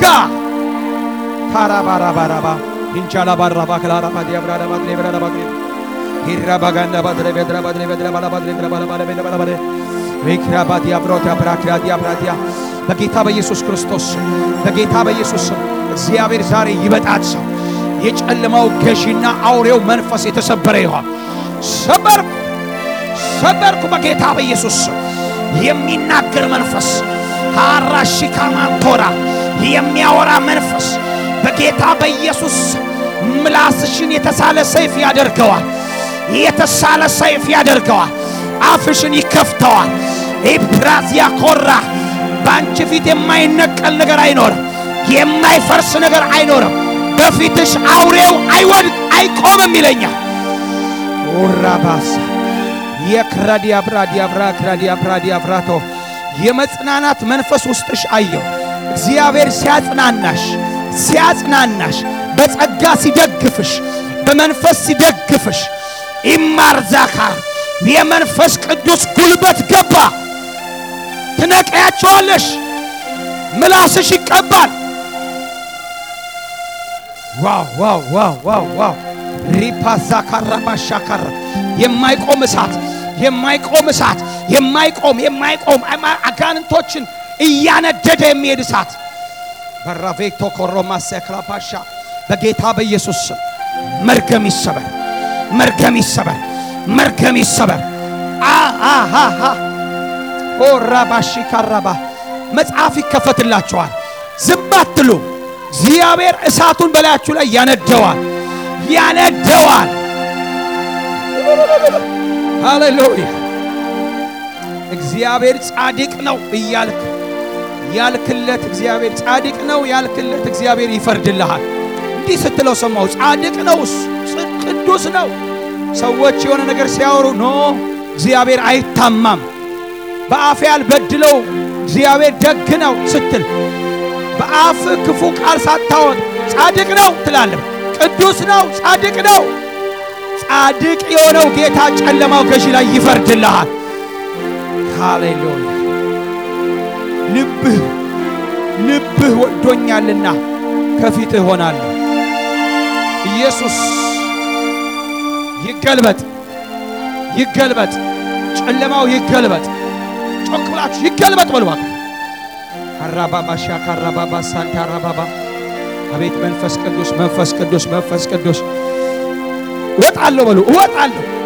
ታራባራባራባ ኢንቻላ ባራባ ክላራባ ዲያብራዳ ባድሬ ብራዳ ባድሬ ሂራ ባጋንዳ ባድሬ ቤድራ ባድሬ ቤድራ ባላ ባድሬ ብራ ባላ ባላ ቤላ ባላ ባላ ሪክራ ባዲያ ብሮታ ብራክራ ዲያ ብራዲያ በጌታ በኢየሱስ ክርስቶስ በጌታ በኢየሱስ ስም እግዚአብሔር ዛሬ ይበጣት ሰው የጨለማው ገዢና አውሬው መንፈስ የተሰበረ ይሆን። ሰበርኩ ሰበርኩ በጌታ በኢየሱስ ስም የሚናገር መንፈስ ካራሺካማንቶራ የሚያወራ መንፈስ በጌታ በኢየሱስ ምላስሽን የተሳለ ሰይፍ ያደርገዋል። የተሳለ ሰይፍ ያደርገዋል። አፍሽን ይከፍተዋል። ኢብራዚያ ኮራ በአንቺ ፊት የማይነቀል ነገር አይኖርም። የማይፈርስ ነገር አይኖርም። በፊትሽ አውሬው አይወድቅ አይቆምም ይለኛል። ኦራባሳ የክራዲያ ብራዲያ ብራ ክራዲያ ብራዲያ ብራቶ የመጽናናት መንፈስ ውስጥሽ አየሁ። እግዚአብሔር ሲያጽናናሽ ሲያጽናናሽ በጸጋ ሲደግፍሽ በመንፈስ ሲደግፍሽ ኢማርዛካ የመንፈስ ቅዱስ ጉልበት ገባ። ትነቀያቸዋለሽ። ምላስሽ ይቀባል። ዋው ዋው ዋው ዋው ዋው ሪፓዛ ካራባሻ ካራ የማይቆም እሳት የማይቆም እሳት የማይቆም የማይቆም አጋንንቶችን እያነደደ የሚሄድ እሳት በራቬክቶ ኮሮማ ሰክላፓሻ በጌታ በኢየሱስ ስም መርገም ይሰበር፣ መርገም ይሰበር፣ መርገም ይሰበር። አሃሃ ኦራባሺ ካራባ መጽሐፍ ይከፈትላችኋል። ዝም አትሉ። እግዚአብሔር እሳቱን በላያችሁ ላይ ያነደዋል፣ ያነደዋል። ሃሌሉያ! እግዚአብሔር ጻድቅ ነው እያልክ ያልክለት እግዚአብሔር ጻድቅ ነው ያልክለት እግዚአብሔር ይፈርድልሃል። እንዲህ ስትለው ሰማሁ። ጻድቅ ነው እሱ ቅዱስ ነው። ሰዎች የሆነ ነገር ሲያወሩ ኖ እግዚአብሔር አይታማም፣ በአፌ ያልበድለው እግዚአብሔር ደግ ነው ስትል በአፍ ክፉ ቃል ሳታወጥ ጻድቅ ነው ትላለህ። ቅዱስ ነው፣ ጻድቅ ነው። ጻድቅ የሆነው ጌታ ጨለማው ገዢ ላይ ይፈርድልሃል። ሃሌሉያ ልብህ ልብህ ወዶኛልና ከፊትህ ሆናለሁ። ኢየሱስ ይገልበጥ፣ ይገልበጥ፣ ጨለማው ይገልበጥ። ጮክ ብላችሁ ይገልበጥ በሉ እባክህ። ካራባባ ሻ ካራባባ ሳንታ አራባባ አቤት መንፈስ ቅዱስ መንፈስ ቅዱስ መንፈስ ቅዱስ እወጣለሁ በሉ እወጣለሁ